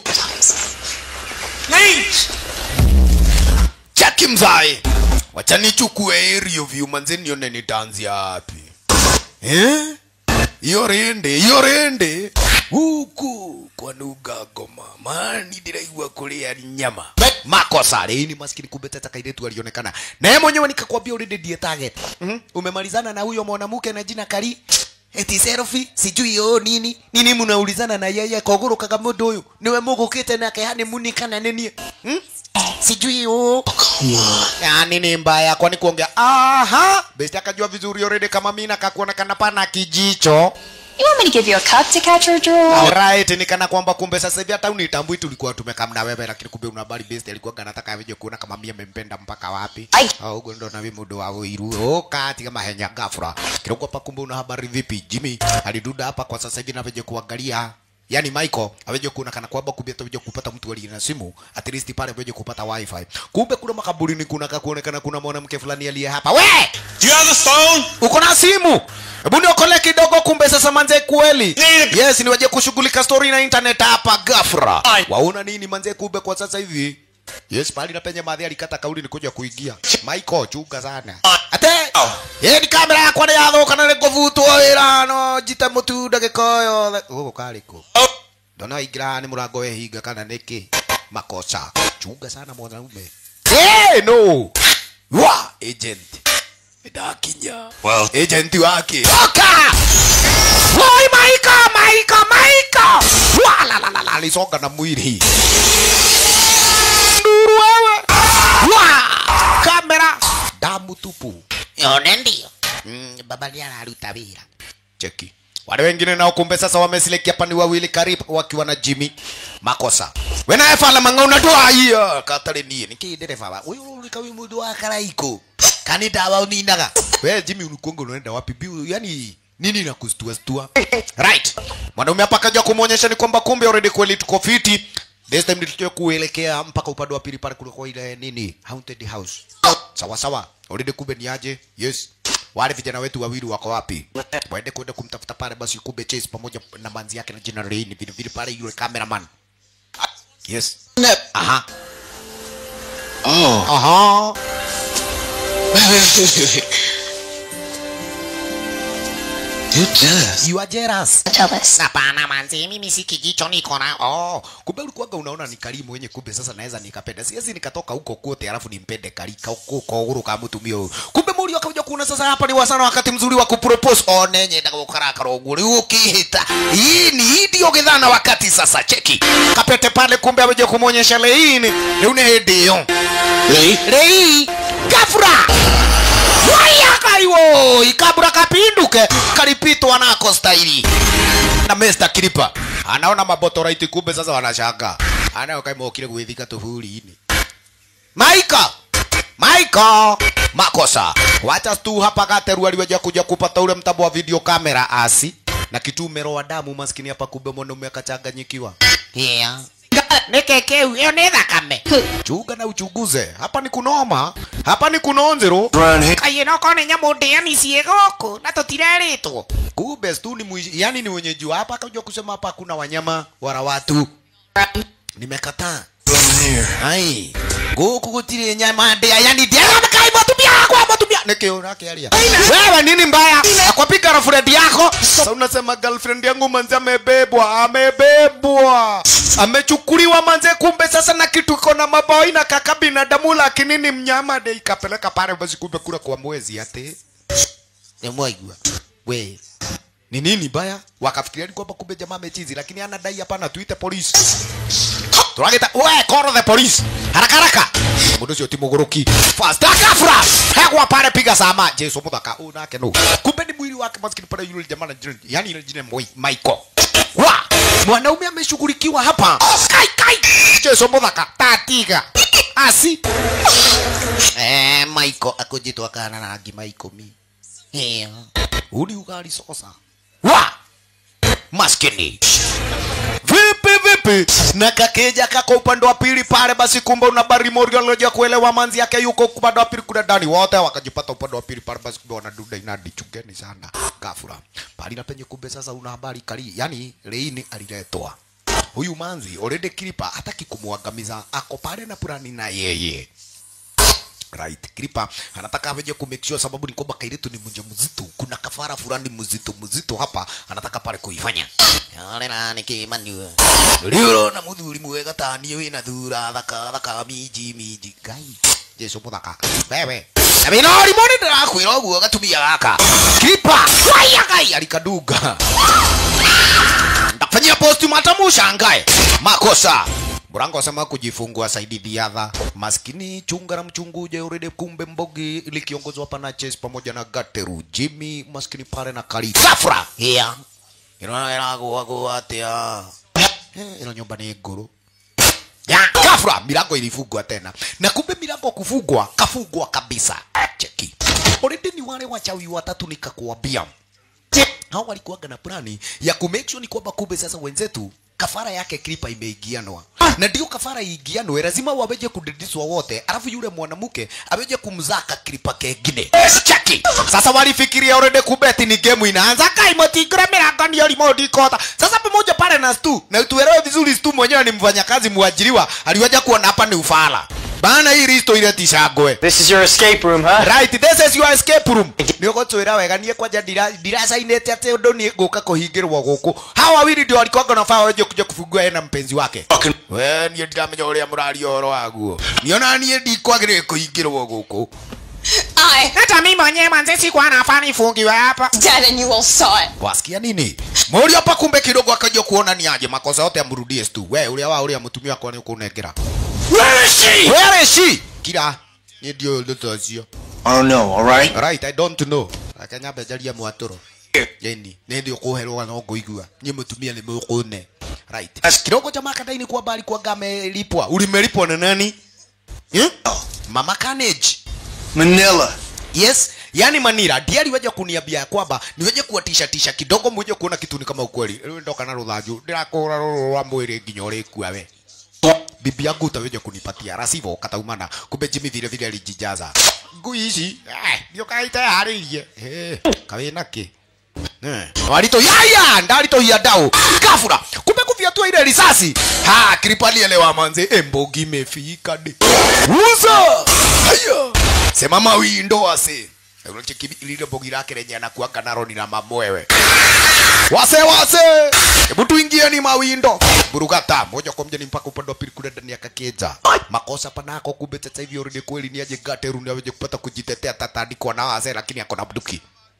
chaki mzae wacha nichukue aerial view manze nione nitaanzia wapi eh hiyo rende hiyo rende huku kwa nuga ngoma mani ndiraigua kuria nyama makosa rĩi ni maskini kumbe tata kairetu alionekana na yeye mwenyewe nikakwambia already ndiye target mm umemalizana na huyo mwanamke na jina kali eti selfie sijui yo nini nini mnaulizana na yeye kogoro kaga mundu uyu niwe mugukite nake hani muni kana nini hmm? sijui yo yani ni mbaya kwani kuongea aha besti akajua vizuri already kama mimi nakakuonekana pana kijicho You want me to give you a cup to catch her drool? Alright, ni kana kwamba kumbe sasa hivi hata unitambui tulikuwa tumekaa na wewe lakini kumbe una habari best alikuwa anataka aje kuona kama mimi amempenda mpaka wapi. Ai. Au huko ndo na mimi mudo wa uiru. Oh, kati kama henya gafra. Kiroko hapa kumbe una habari vipi? Jimmy aliduda hapa kwa sasa hivi na veje kuangalia Yaani Michael aweje kuona kana kwamba kumbe ataweje kupata mtu aliye na simu at least pale aweje kupata wifi. Kumbe kuna makaburini kuna kakuonekana kuna mwanamke fulani aliye hapa. We! Do you have the phone? uko na simu hebu niokole kidogo kumbe sasa manze kweli yes niwaje kushughulika story na internet hapa gafra waona nini manze kumbe kwa sasa hivi yes pali na penye madhi alikata kauli ni kuja kuingia michael chunga sana ate ye ni kamera yakwa ni yathuka na nikuvutwo wira no njite mutu ndagika yothe gugu kariko ndona ingira ni murango wehinga kana niki makosa chunga sana mwanaume hey, no wa agent ndakinya Well, agent wake toka Woi Maika Maika Maika wala la la la alisonga na mwili nduru wewe wa kamera damu tupu yone ndio mm, baba ndiye anaruta wira cheki wale wengine nao kumbe sasa wamesilekia pani wawili karibu wakiwa na Jimmy makosa wena efala mang'auna ndwaiya katari nie niki ndereba wa uyu ulika wi mundu wa karaiko kani dawa uninaga we Jimmy unukongo unaenda wapi biu yani nini na kustua stua right mwanaume hapa kaja kumuonyesha ni kwamba kumbe already kweli tuko fiti this time nilitoka kuelekea mpaka upande wa pili pale kulikuwa ile nini haunted house sawa sawa already kumbe ni aje yes wale vijana wetu wawili wako wapi waende kwenda kumtafuta pale basi kumbe chase pamoja na manzi yake na jina Raini vile vile pale yule cameraman yes aha Oh. aha You're jealous. you are jealous Jealous. hapana manzi mimi si kijicho niko na oh kumbe ulikuwaga unaona ni karimu wenye kumbe sasa naweza nikapenda siwezi nikatoka huko kote alafu nimpende karika huko kwa uhuru kama mtumio huyu kumbe muri akaja kuona sasa hapa ni wasana wakati mzuri wa kupropose oh nenye ndaka gukarakara uguri ukihita hii ni hii ndio githana wakati sasa cheki kapete pale kumbe ameje kumuonyesha leini leo ni hedio Lee? lei gafura waya kaiwo ikabura kapinduke kalipitwa nako staili na Mr. Kilipa anaona mabotoraiti kumbe sasa wanashanga anayo kaimokire gwithika tuhuri-ini Maika Maika makosa wacha tu hapa gateru aliweja kuja kupata ule mtambo wa video kamera asi na kitumero wa damu maskini hapa kumbe mwanaume akachanganyikiwa yeah. nikekeu hiyo ni thakame chunga na uchunguze hapa ni kunoma hapa ni kunonzero Run here. kaĩ no kone nyamũ ndĩani ciĩ gũkũ na tũtireritwo kumbe tu ni mwi, yani ni wenyeji wa hapa akajua kusema hapa hakuna wanyama wala watu nimekataa Run here. ai gũkũ gũtirĩ nyama ndĩa yani ndĩa kai mũtumia wakwa mũtumia nĩkĩo nakĩaria wewe nini mbaya akwapika girlfriend yako sasa unasema girlfriend yangu manze amebebwa amebebwa amechukuliwa manze kumbe sasa na kitu iko na maboi na kaka binadamu lakini ni mnyama de ikapeleka pale basi kumbe kula kwa mwezi ate nemwaigua we ni nini baya wakafikiria ni kwamba kumbe jamaa amechizi lakini anadai hapana tuite polisi turagita we call the police haraka haraka mundu ucio ti muguruki fast akafra hegwa pale piga sama jesu muthaka u nake no kumbe ni mwili wake maskini pale yule jamaa na jina yani ile jina Moi- Michael wa mwanaume ameshughulikiwa hapa kai kai jesu muthaka tatiga asi eh Michael akujitwa kana na rangi Michael mi eh uli ugali sosa wa maskini vipi vipi na kakeja kako upande wa pili pale basi kumbe una bari morio aloja kuelewa manzi yake yuko upande wa pili kuna ndani wote wakajipata upande wa pili pale basi kumbe wanaduda inadi chungeni sana gafura pali na penye kumbe sasa una habari kali yani leini aliletwa huyu manzi already kilipa hataki kumwangamiza ako pale na purani na yeye right kripa anataka aweje ku make sure sababu ni kwamba kairetu ni mja mzito kuna kafara fulani mzito mzito hapa anataka pale kuifanya yale na nikimani lio na muthuri mwega tani wina thura thaka thaka miji miji gai jesu muthaka wewe na binori moni ndirakwira uguo gatumia gaka kripa waya gai alikadunga ndakufanyia postmortem ushangae makosa Murango asema kujifungua Saidi Diadha maskini chunga na mchunguje urede kumbe mbogi likiongozwa hapa na Chase pamoja na Gateru Jimmy maskini pale na Kali Safra yeah inaona inago wako atia eh ino nyumba ni nguru ya kafra milango ilifungwa tena na kumbe milango kufungwa kafungwa kabisa cheki already ni wale wachawi watatu nikakuambia hao walikuwaga na plani ya kumake sure ni kwamba kumbe sasa wenzetu kafara yake klipa imeigianwa na ndio kafara iigianwe lazima waweje kudidiswa wote alafu yule mwanamke aweje kumzaka klipa kengine chaki sasa walifikiria already kumbe ati ni game inaanza kai motigre milango ndio remote kota sasa pamoja pale na stu na tuelewe vizuri stu mwenyewe ni mfanyakazi muajiriwa aliwaja kuona hapa ni ufala bana hii risto ile tishagwe This is your escape room, huh? right this is your escape room nä å gå twä ra wega niä kwanja ndiracainä te atä å ndå nä ngå ka kå hingä rwo gå kå hawa wili ndio alikwanga na faa wenje kuja kufungua ena mpenzi wake we niä ndiramenya å rä a må raria å horo waguo niona niä ndikwagä rä kå hingä rwo gå kå I hata mi mwenyewe manze sikuwa nafaa nifungiwe hapa dead and you all saw it. wasikia nini mũri hapa kumbe kidogo akaja kuona ni aje makosa yote amrudie tu we ũrĩa wa ũrĩa mũtumia wakwa nĩ ũkũnengera where is she where is she kira niĩ ndiũĩ ũndũ ta ũcio I don't know, alright? right i don't know akenya mbenjaria mwatũro yani nä ndä å kå herwo no ngå igua niä må tumia nä må kå ne right kidogo jamaa kadaini kwa bali kwa gamelipwa ulimelipwa na nani eh? mama Carnage Manila. yes yani manira ndiye aliweja kuniambia ya kwamba niweje kuwatisha tisha kidogo mweje kuona kitu ni kama ukweli rĩu ndoka na rũthanju ndirakũra rũrũ rwa mwĩrĩ nginya ũrĩkua we bibi yangu utaweja kunipatia rasivo kataumana kumbe jimi vile vile alijijaza ngui ici eh, ndio kaita harĩirie eh, kawe nake walito yaya ndalitohia dau kafura kumbe kufyatua ile risasi ha kripali elewa manze embogi imefika de uza haya sema mawindo ase unacheki lile bogi lake lenye anakuanga naro ni na mamwewe wase wase hebu tuingie ni mawindo burugata moja kwa moja ni mpaka upande wa pili kule ndani ya kakeja makosa panako kumbe sasa hivi already kweli ni aje gateru ni aweje kupata kujitetea tatandikwa na wase lakini ako na bunduki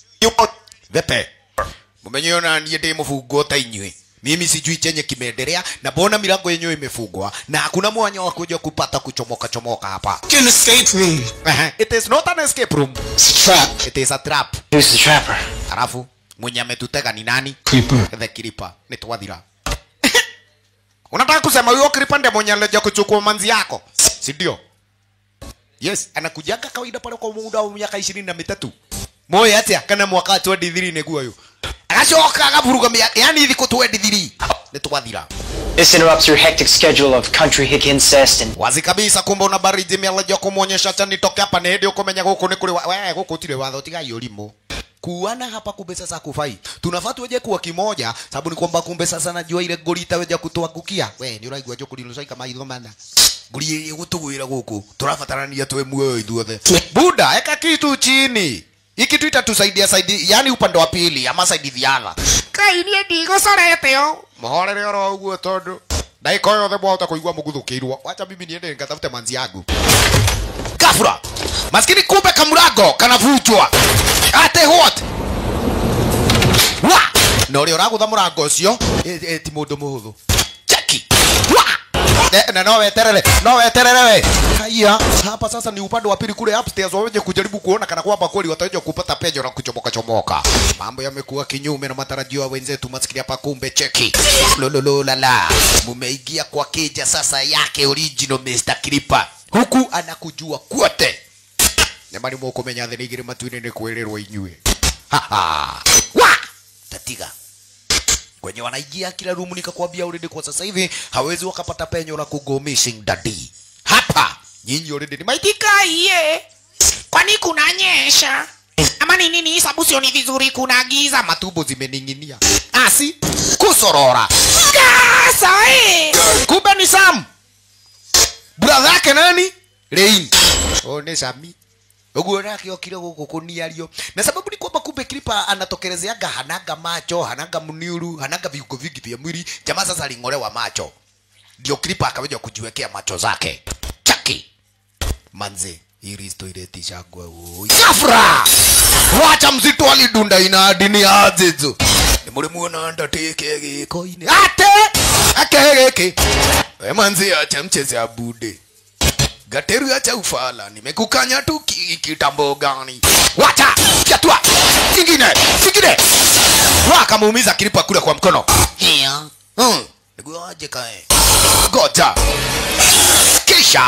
vepe mumenyeona niä ndä må bungo ta inyuä mimi sijui chenye kimeendelea na mbona milango yenyewe imefungwa na hakuna mwanya wa kuja kupata kuchomoka chomoka hapa An escape room. Ehe, it is not an escape room It's a trap. it is a trap Who's the trapper? alafu mwenye ametutega ni nani Creeper. the kiripa ni twathira unataka kusema huyo kiripa ndiye mwenye alija kuchukua manzi yako si ndio yes anakujaga kawaida pale kwa muda wa miaka ishirini na mitatu moyo atia kana mwaka wa 23 niguo uyu agacoka agaburuga miaka yani thikũ 23 nĩ twathira This interrupts your hectic schedule of country hick incest and wazi kabisa kumbe una baridi mialaja kumwonyesha cha nitoke hapa ni hĩndĩ ũkũmenya gũkũ nĩ kũrĩ wa- we gũkũ ũtirĩ watho tigai ũrimũ kuana hapa kumbe sasa kufai tunafaa tuweje kuwa kimoja sababu ni kwamba kumbe sasa najua ile ngori itaweja kutuangukia we nĩ ũraigua njũkũri rũcaika maitho mana ngori ĩrĩa gũtũgwĩra gũkũ tũrabatarania twĩ muoyo ithuothe buda eka kitu chini hii kitu itatusaidia saidi yani upande wa pili ama saidithiana kai nie ndigocorete o muhorere oro uguo tondu ndagika o yothe mwahota kuigua muguthukirwo wacha mimi niende nikatafute manzi yangu gafura maskini kumbe kamurago kanavunjwa ate what wa na ũrĩa ũragũtha mũrango ũcio ĩ- ĩ, ti mũndũ mũhũthũ cheki wa Eh, na no weterere no weterere we haya hapa sasa ni upande wa pili kule upstairs waweje kujaribu kuona kana kwamba kweli wataweja kupata penyo na kuchomoka chomoka mambo yamekuwa kinyume na matarajio ya wenzetu maskini hapa kumbe cheki lolololala mumeingia kwa keja sasa yake original Mr. Clipper huku anakujua kwote nyamani mukumenya thĩ nĩ igĩrĩ matu-inĩ nĩ kwĩrĩrwo inyuĩ Haha. wa tatiga kwenye wanaingia kila room nikakwambia already kwa sasa hivi hawezi wakapata penyo la kugo missing daddy hapa nyinyi already ni maitika iye kwani kunanyesha ama ni nini sababu sioni vizuri kuna giza matumbo zimening'inia asi kusorora gasa eh kumbe ni sam brother yake nani Rain oh ni Sami uguo nake okire guku kuniario na sababu ni kwamba kumbe klipa anatokerezeaga hananga macho hananga mniuru hananga viungo vingi vya mwili jamaa sasa aling'olewa macho ndio klipa akaweja kujiwekea macho zake chaki manze hili toilet ishagwa oi gafra wacha mzito alidunda ina dini azizo ni muri muona ndateke giko-ini ate akegeke we manze acha mcheze abude Gateru acha ufala, nimekukanya tu ki- kitambo gani? Wacha chatua kingine kingine, wakamuumiza kilipa kule kwa mkono. Hia hmm, ndugu aje kae, goja kisha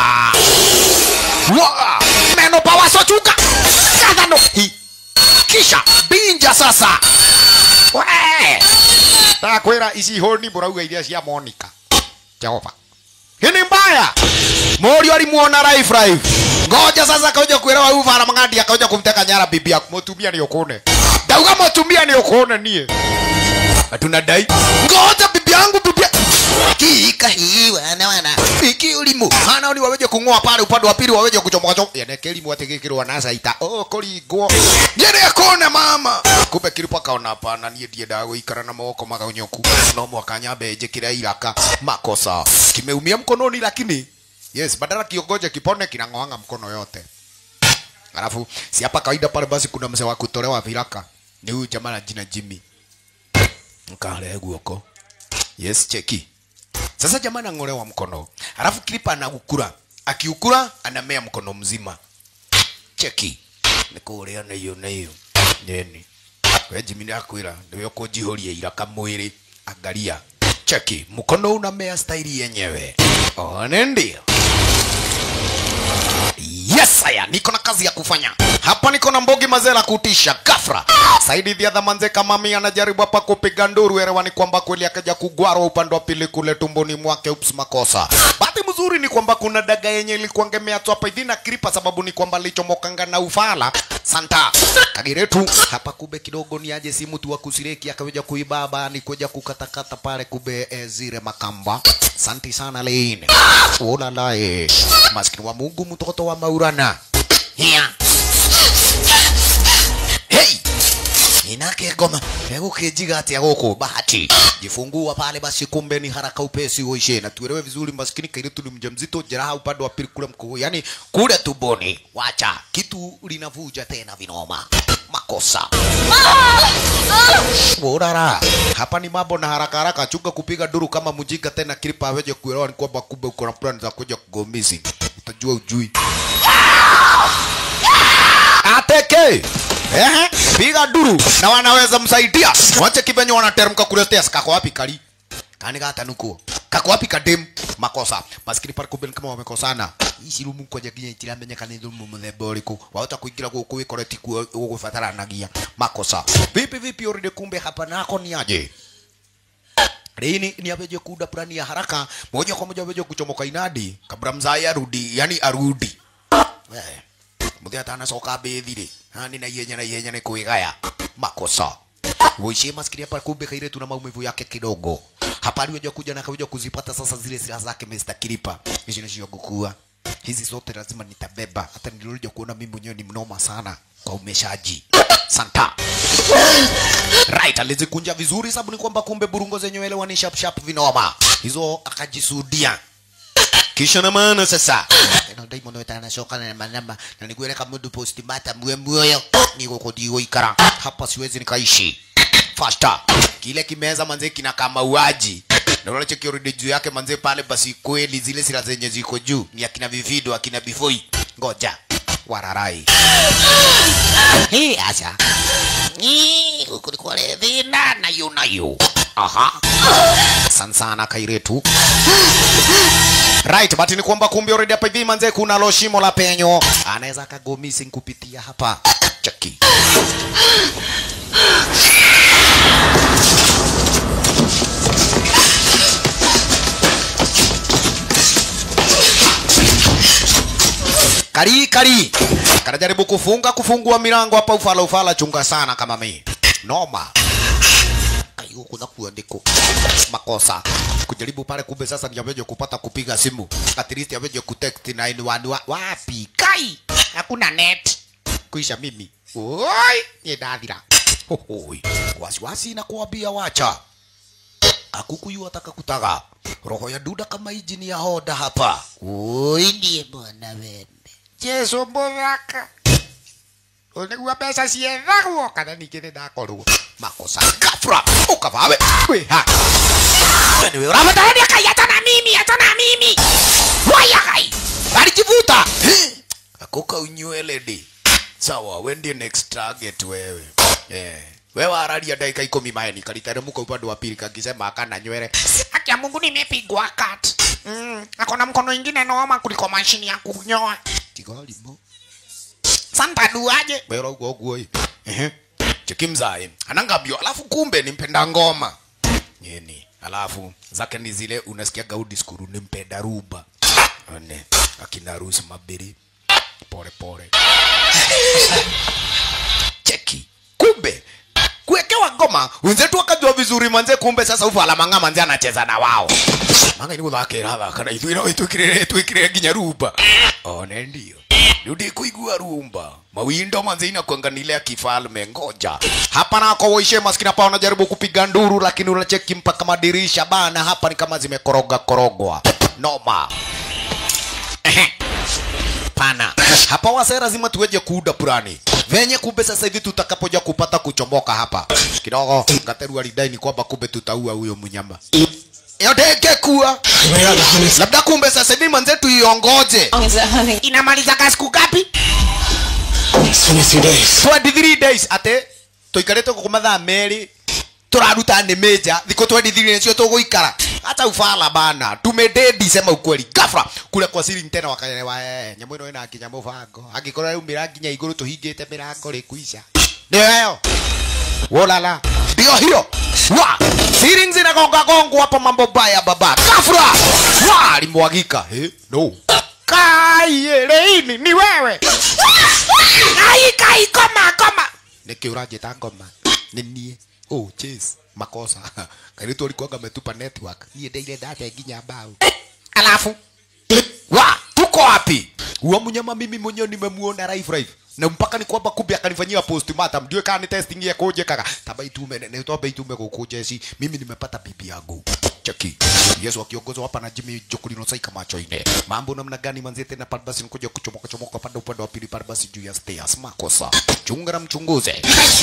wa meno pawasochuka kadhano hi kisha binja sasa we takwira ici honi murauga iria cia Monica Jehova hii ni mbaya Mori alimuona life life. Ngoja sasa kaja kuelewa huyu Fara Mang'andi akaja kumteka nyara bibi yako. Mutumia ni ukone. Dauga mutumia ni ukone nie. Hatuna dai. Ngoja bibi yangu bibi. Kika hii wana wana. Iki ulimu. Hana ni waweje kung'oa pale upande wa pili waweje kuchomoka chomoka. Yana kelimu ategekirwa nasa ita. Oh koligwo. Yene akone mama. Kumbe kilipo akaona hapana nie ndiye dago ikara na moko magonyoku. No mwakanya beje kira iraka. Makosa. Kimeumia mkononi lakini Yes, badala kiongoje kipone kinang'oanga mkono yote. Alafu si hapa kawaida pale basi kuna mzee wa kutolewa viraka. Ni huyu jamaa na jina Jimmy. Mkale guoko. Yes, cheki. Sasa jamaa anang'olewa mkono. Alafu klipa anaukura. Akiukura anamea mkono mzima. Cheki. Nikuria na hiyo na hiyo. Nini? We Jimmy ndakwira ndiwe ukujihoria iraka mwili. Angalia. Cheki. Mkono unamea staili yenyewe. One ndio. Yes, aya, niko na kazi ya kufanya hapa. Niko na mbogi mazela kutisha gafra. Saidi dhia dhamanze kama mimi anajaribu hapa kupiga nduru erewani kwamba kweli akaja kugwarwa upande wa pili kule tumboni mwake. Ups, makosa. Bahati mzuri ni kwamba kuna daga yenye ilikuwa ngemea tu hapa hivi na kripa, sababu ni kwamba lichomokanga na ufala santa kagiretu hapa. Kube kidogo ni aje simu tu wa kusireki akaweja kuibaba ni kuja kukatakata pale kube e, zile makamba. Santi sana Leine. Ola lae. Maskini wa Mungu mtoto wa Maurana. Hia. Hey! Inake ngoma egũkĩnjiga atĩa gũkũ bahati jifungua pale basi kumbe ni haraka upesi uishe na tuelewe vizuri maskini kairitu ni mjamzito jeraha upande wa pili kule mkuu yani kule tumboni wacha kitu linavuja tena vinoma makosa Urara. Hapa ni mambo na haraka haraka, chunga kupiga duru kama mjinga tena, kilipa aweje kuelewa ni kwamba kumbe uko na plan za kuja kugomizi. Utajua ujui. Ateke. Ehe, piga duru na wanaweza msaidia. Wache kibenyo wanateremka kule stairs. Kako wapi kali? Kani gata nuko. Kako wapi kadem? Makosa. Maskini pale kumbe ni kama wamekosana. Ici rumu koja ginya itiramenyeka ni rumu muthemba uriku. Wahota kuingira guku wikoreti gugubataranagia. Makosa. Vipi vipi already kumbe hapa nako ni aje? Lini ni abeje kuda plani ya haraka moja kwa moja abeje kuchomoka inadi kabla mzai arudi, yani arudi. Eh muthia atanacoka mbĩthirĩ hani na ihenya na ihenya nĩ kwĩgaya makosa Woishe maskini hapa kumbe kaire tuna maumivu yake kidogo. Hapa aliweza kuja na akaja kuzipata sasa zile silaha zake Mr. Kilipa. Hizi ni gukua. hizi zote lazima nitabeba hata nilikuja kuona mimi mwenyewe ni mnoma sana kwa umeshaji santa right alizikunja vizuri sababu ni kwamba kumbe burungo zenyewe elewa ni sharp sharp vinoma hizo akajisudia kisha na maana sasa ino daimo no tana shoka na manamba na niguere kama mundu posti mata mwe mwoyo niko kodigo ikara hapa siwezi nikaishi faster kile kimeza manze kina kama uaji na unacho kioridi juu yake manze pale basi kweli zile sila zenye ziko juu ni akina vivido akina bifoi ngoja wararai hii acha ni kulikuwa thina na yu na yu aha sansana kairetu right but ni kwamba kumbe already hapa hivi manze kuna lo shimo la penyo anaweza akago missing kupitia hapa cheki kari kari kanajaribu kufunga kufungua milango hapa ufala ufala chunga sana kama mi noma kaigo kuna kuandiko makosa kujaribu pale kumbe sasa ni ameje kupata kupiga simu at least ameje kutext 911 wa, wapi kai hakuna net kuisha mimi oi ni dadira hohoi wasiwasi na kuambia wacha akukuyu ataka kutaga roho ya duda kama injini ya hoda hapa oi ndiye bwana wende jesu mũthaka ũyũ nĩguo mbeca ciethagwo kana ningĩ nĩ ndakorwo makosa gafra ũkabawe kwĩha niwe ũrabatarania kai hata na mimi hata na mimi waya kai alijivuta akoka unyweledi sawa we ndiye next target wewe yeah. we wararia dakika ikumi maeni kaliteremka upande wa pili kakisema akana nywele haki ya mungu nimepigwa kat mm, akona mkono ingine noma kuliko mashini ya kunyoa tigalimo santa duaje wera ugo ugo ehe cheki mzae anangambio alafu kumbe ni mpenda ngoma nyeni alafu zake ni zile unasikia gaudi skuru ni mpenda ruba one akina rusi mabiri pole pole cheki kumbe kuwekewa ngoma wenzetu wakajua vizuri manze kumbe sasa ufala manga manze anacheza na wao manga ni guthakira thaka ithuira itwikirire twikirire nginya rumba one ndio rudi kuigua rumba mawindo manze inakuanganile ya kifalme ngoja hapa nako waishe maskini hapa wanajaribu kupiga nduru lakini unacheki mpaka madirisha bana hapa ni kama zimekoroga korogwa noma Ehe pana hapa wase lazima tuweje kuuda purani venye kumbe sasa hivi tutakapoja kupata kuchomoka hapa kidogo ngateru alidai ni kwamba kumbe tutaua huyo mnyama yote kuwa labda kumbe sasa hivi manzetu iongoje inamaliza siku gapi 23 days ate tuikarite guku mathaa meri turaruta nĩ meja thikũ 23 nĩcio tũgũikara hata ufala bana tumededi sema ukweli gafra kule kwa siring tena wakaelewa eh nyamũ ĩno ĩna nginya mũbango angĩkorwo yaumĩra nginya igũrũ tũhingĩte mĩrango rĩkuica nĩyo wolala ndio hiyo wa siring zinagonga gongo hapa mambo baya baba gafra wa limwagika eh no kaiyeleini ni wewe ai kai koma koma nĩkĩ ũranjĩta ngoma nĩ niĩ oh chase makosa kairitu alikuwa ametupa network niye ndeire ndate nginya mbao alafu wa tuko wapi huo mnyama mimi mwenyewe nimemuona live live na mpaka ni kwamba kumbe akanifanyia postmortem ndio kana ni testing ya koje kaka taba itume ne toba itume kukuja si mimi nimepata bibi yangu cheki Yesu akiongozwa hapa na Jimmy Jokulino saika macho ine mambo namna gani manzi tena pale basi nikuja kuchomoka chomoka pande upande wa pili pale basi juu ya stairs makosa chunga na mchunguze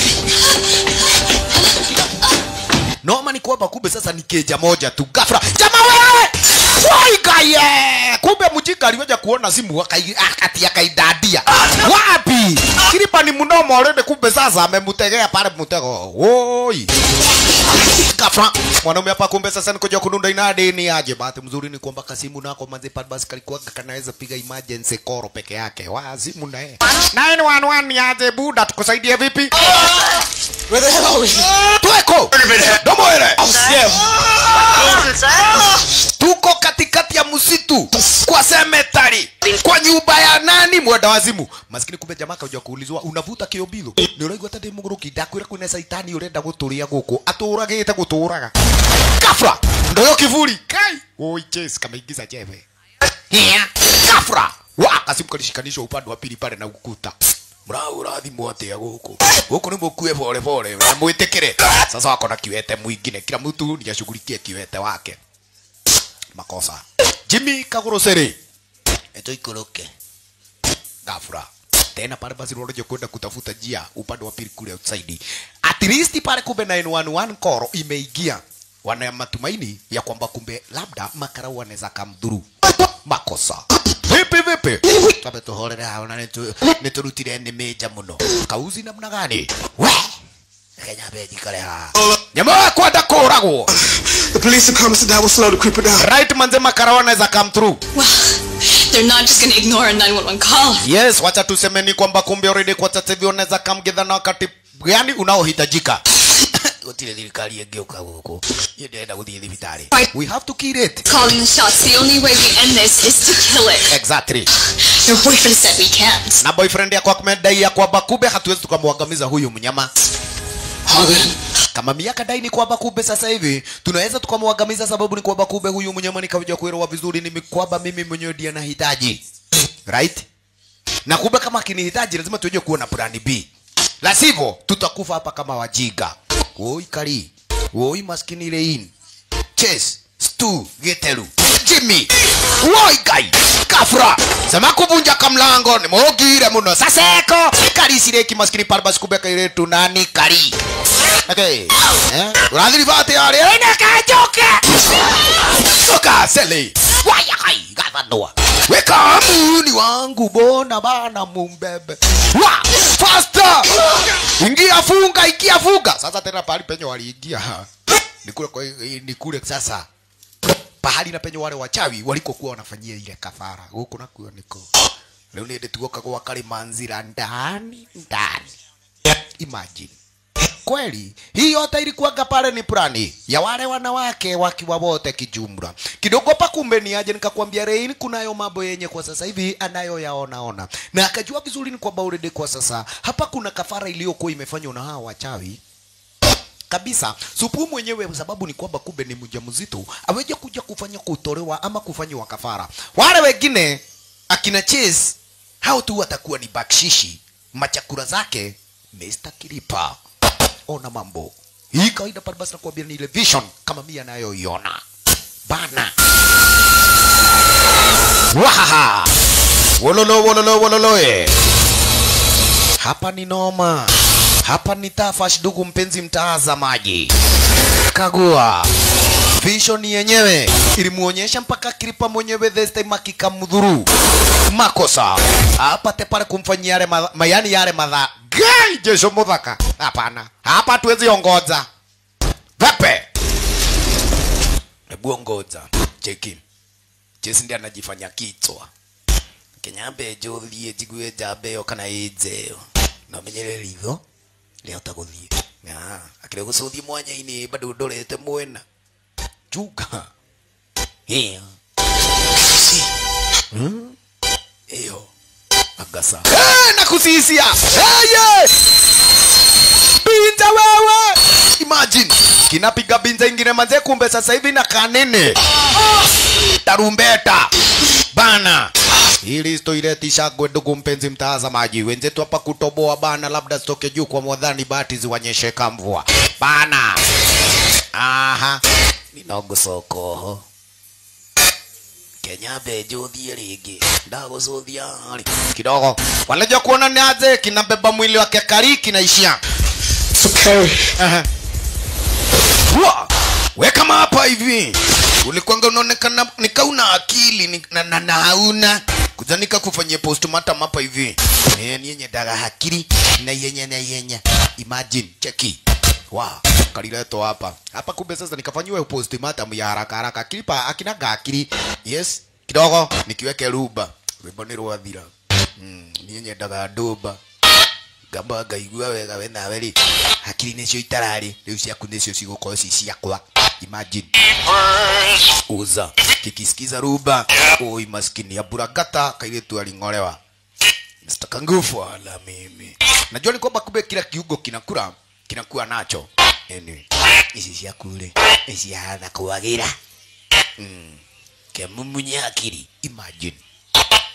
Noma ni kwamba kumbe sasa ni keja moja tu ghafla. Jamaa wewe! Waikaye! Kumbe mjinga aliweja kuona simu akai akati akaidadia. Wapi? Kilipa ni mnomo already kumbe sasa amemtegea pale mtego. Woi. Ghafla mwanaume hapa kumbe sasa nikuja kununda inadi ni aje. Bahati mzuri ni kwamba kasimu nako manze pale basi kalikuwa kanaweza piga emergency call peke yake. Wazimu na yeye. 911 ni aje buda tukusaidie vipi? Where the hell are we? Tueko! Domo ile! Tuko katikati ya msitu kwa cemetery. Kwa nyumba ya nani mwenda wazimu? Maskini kumbe jamaa kaja kuulizwa unavuta kiobilo. Ni uraigwa tadi muguruki ndakwira kwina saitani urenda guturia guku. Aturagite guturaga. Kafra! Ndoyo kivuli. Kai! Oi Jess kameingiza jebe. Hia. Ghafla wa kasimu kalishikanishwa upande wa pili pale na ukuta mrau urathimwo atia guku guku ni mukue pole pole na mwitikire sasa wako na kiwete mwingine kila mtu ni ashughulikie kiwete wake makosa Jimmy Kaguroseri eto ikoroke ghafla tena pale basi unaoja kwenda kutafuta njia upande wa pili kule outside at least pale kumbe 911 call imeingia wana matumaini ya kwamba kumbe labda makarau wanaweza kamdhuru makosa vipi vipi kabe tuhorere hao na nitu niturutire ni meja muno kauzi namna gani we kenya beji kale ha nyama kwenda kuragwo The police have come and said that will slow the creeper down. right manze makarau wanaweza come through Well, they're not just gonna ignore a 911 call. yes wacha tuseme ni kwamba kumbe already kwa sasa hivi unaweza kamgedha na wakati gani unaohitajika gutire thirikari ĩngĩũka gũkũ niĩ ndĩrenda gũthiĩ thibitarĩ we have to kill it Calling the shots. The only way we end this is to kill it. exactly Your boyfriend said we can't. na boyfriend yako akumedai ya kwamba kumbe hatuwezi tukamwangamiza huyu mnyama kama miaka dai ni kwamba kumbe sasa hivi tunaweza tukamwangamiza sababu ni kwamba kumbe huyu mnyama nikaja kuelewa vizuri ni kwamba mimi mwenyewe ndiye nahitaji right na kumbe kama akinihitaji lazima tuje kuona plan B la sivyo tutakufa hapa kama wajiga woi kari woi maskini lein chase stu geteru jimmy woi kai kafra sema kuvunja kamlango ni mogire muno saseko kari sireki maskini parbas kubeka ile tunani kari okay eh urathiri vate yale ina kajoke soka sele waya kai gathandwa weka muni wangu bona bana mumbebe wa faster ingia funga ingia funga sasa tena pahali penye waliingia ni kule kwa ni kule sasa pahali na penye wale wachawi walikokuwa wanafanyia ile kafara huko nakuo niko leo nende tuoka kwa kale manzira ndani ndani imagine kweli hii yote ilikuwaga pale ni plani ya wale wanawake wakiwa wote kijumla kidogo pa kumbe ni aje nikakwambia Rain kunayo mambo yenye kwa sasa hivi anayoyaona ona na akajua vizuri ni kwamba already kwa sasa hapa kuna kafara iliyokuwa imefanywa na hawa wachawi kabisa supu mwenyewe sababu ni kwamba kumbe ni mjamzito aweje kuja kufanya kutolewa ama kufanywa kafara wale wengine akina Chase hao tu watakuwa ni bakshishi machakura zake Mr. Kilipa ona mambo hii kawaida pale basi nakwambia ni ile vision kama mimi anayoiona bana wahaha wololo wololo wololo eh. hapa ni noma hapa ni tafash ndugu mpenzi mtazamaji kagua vision yenyewe ilimuonyesha mpaka kilipa mwenyewe this time akikamdhuru makosa apate pale kumfanyia yale ma- mayani yale madha gai jesho mudhaka hapana hapa tuwezi ongoza vepe hebu ongoza cheki chesi ndiye anajifanya kichwa kenyambe njuthie njigue njambe ĩyo kana ĩnjeo na menyere ritho rĩahota gũthiĩ Ah, akĩrĩa gũcũthia mwanya-inĩ bado ndorete mwena juga ĩyo Hmm? ĩyo agasa Eh, na kusisia Hey, binza wewe imagine kinapiga binza ingine manze kumbe sasa hivi na kanene tarumbeta bana ili stoileti shagwe ndugu mpenzi mtazamaji wenzetu hapa kutoboa bana labda zitoke juu kwa mwadhani bahati ziwanyesheka mvua bana aha ninogucokoho kenya mbenjuthie rĩngĩ ndagũcũthia harĩ kidogo wanaja kuona ni aje kinabeba mwili wake kari kinaishia So Carrie, Aha. Wa, we kama hapa hivi ulikwanga unaonekana nikauna akili ni- na, na, na hauna kuzanika kufanyia postmortem hapa hivi eh, ni yenye daga hakiri na yenye na yenye imagine cheki wa kalileto hapa hapa kumbe sasa nikafanyiwa postmortem ya haraka haraka kilipa akinaga akili yes kidogo nikiweke ruba rwimbo ni rwathira mm, ni yenye daga nduba ngamba ngaigua wega we nawe rĩ hakiri nĩcio itararĩ rĩu ciaku nĩcio cigũkorwo ci ciakwa imagine uza kikisikiza ruba oi maskini ya buragata kairitu aling'olewa Mr. Kangufu ala mimi najua ni kwamba kumbe kila kiungo kinakura kinakuwa nacho anyway ici ciaku rĩ nĩciahana kwagĩra mm. kemumunya akiri imagine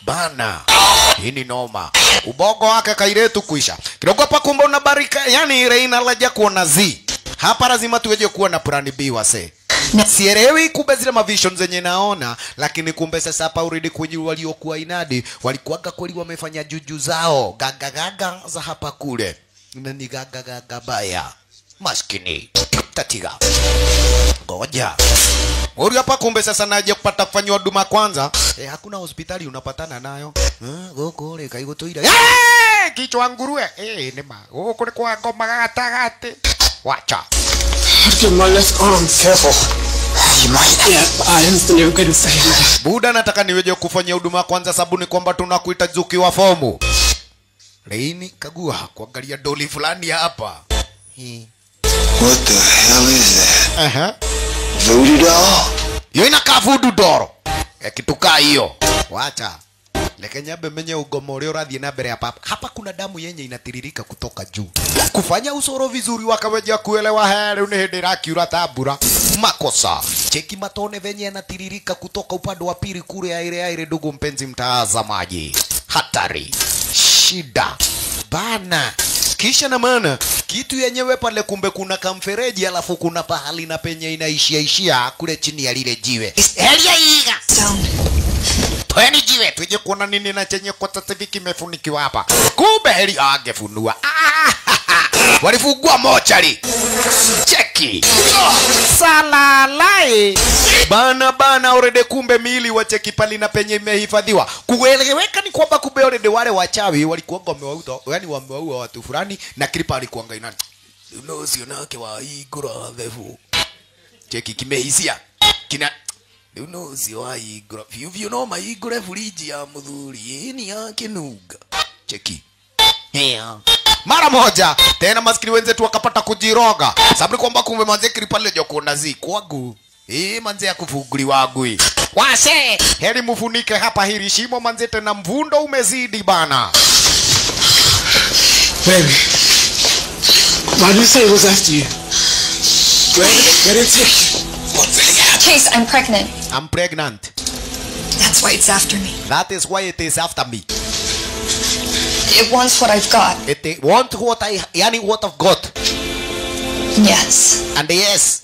bana hii ni noma ubongo wake kairetu kuisha kidogo hapa kumbe unabarika yani reina laja kuona z hapa lazima tuweje kuwa na plan b wase sielewi kumbe zile mavision zenye naona lakini kumbe sasa hapa uridi kwenye waliokuwa inadi walikuwaga kweli wamefanya juju zao gagagaga za hapa kule na ni gagagaga baya maskini tatiga ngoja Uri hapa kumbe sasa naje kupata kufanywa huduma kwanza. Eh, hakuna hospitali unapatana nayo. Eh, goko ule kai gutuira. Eh, kichwa nguruwe. Eh, nema. Goko ni kwa ngoma gatagate. Wacha. Get my left arm. Careful. You might. Yeah, I understand you're going to say that. Buda nataka niweje kufanya huduma kwanza sababu ni kwamba tunakuita Zuki wa fomu. Leini kagua kuangalia doli fulani hapa. Hii. What the hell is that? Aha. Voodoo doll? Hiyo inakaa voodoo doll. Eh, kitu kaa hiyo. Wacha. Leke nyambe menye ugomo ũrĩa ũrathiĩ na mbere hapa. Hapa kuna damu yenye inatiririka kutoka juu. Kufanya usoro vizuri wakaweja kuelewa he rĩu nĩ hĩndĩ ĩrakiura ta mbura. Makosa. Cheki matone venye yanatiririka kutoka upande wa pili kule aire aire, ndugu mpenzi mtazamaji. Hatari. Shida. Bana. Kisha na maana kitu yenyewe pale kumbe kuna kamfereji alafu kuna pahali na penye inaishia ishia kule chini ya lile jiwe. Helia iga. Tweni jiwe tuje kuona nini na chenye kwa sasa hivi kimefunikiwa hapa. Kumbe heli angefunua. Ah, Walifungua mochari. Cheki. Salalai. Bana bana already kumbe miili wa cheki pali na penye imehifadhiwa. Kueleweka ni kwamba kumbe already wale wachawi walikuwa wamewauta, yani wamewaua watu fulani na klipa alikuwa ina Uno sio nake wa igura thefu. Cheki kimehisia. Kina Uno sio wa igura. Vyo vyo no maigure fuliji ya mudhuri. Ni yake nuga. Cheki. Yeah. Mara moja tena maskini wenzetu wakapata kujiroga, sababu kwamba kumbe manze kripale jokona zi kwangu eh, manze ya kufunguliwa gui wase, heri mufunike hapa hili shimo manze, tena mvundo umezidi bana. Baby. Why did you say it was after you? Where, where did it take you? What really happened? Chase, I'm pregnant. I'm pregnant. That's why it's after me. That is why it is after me. It wants what I've got. It want what I, yani what I've got. Yes, And yes,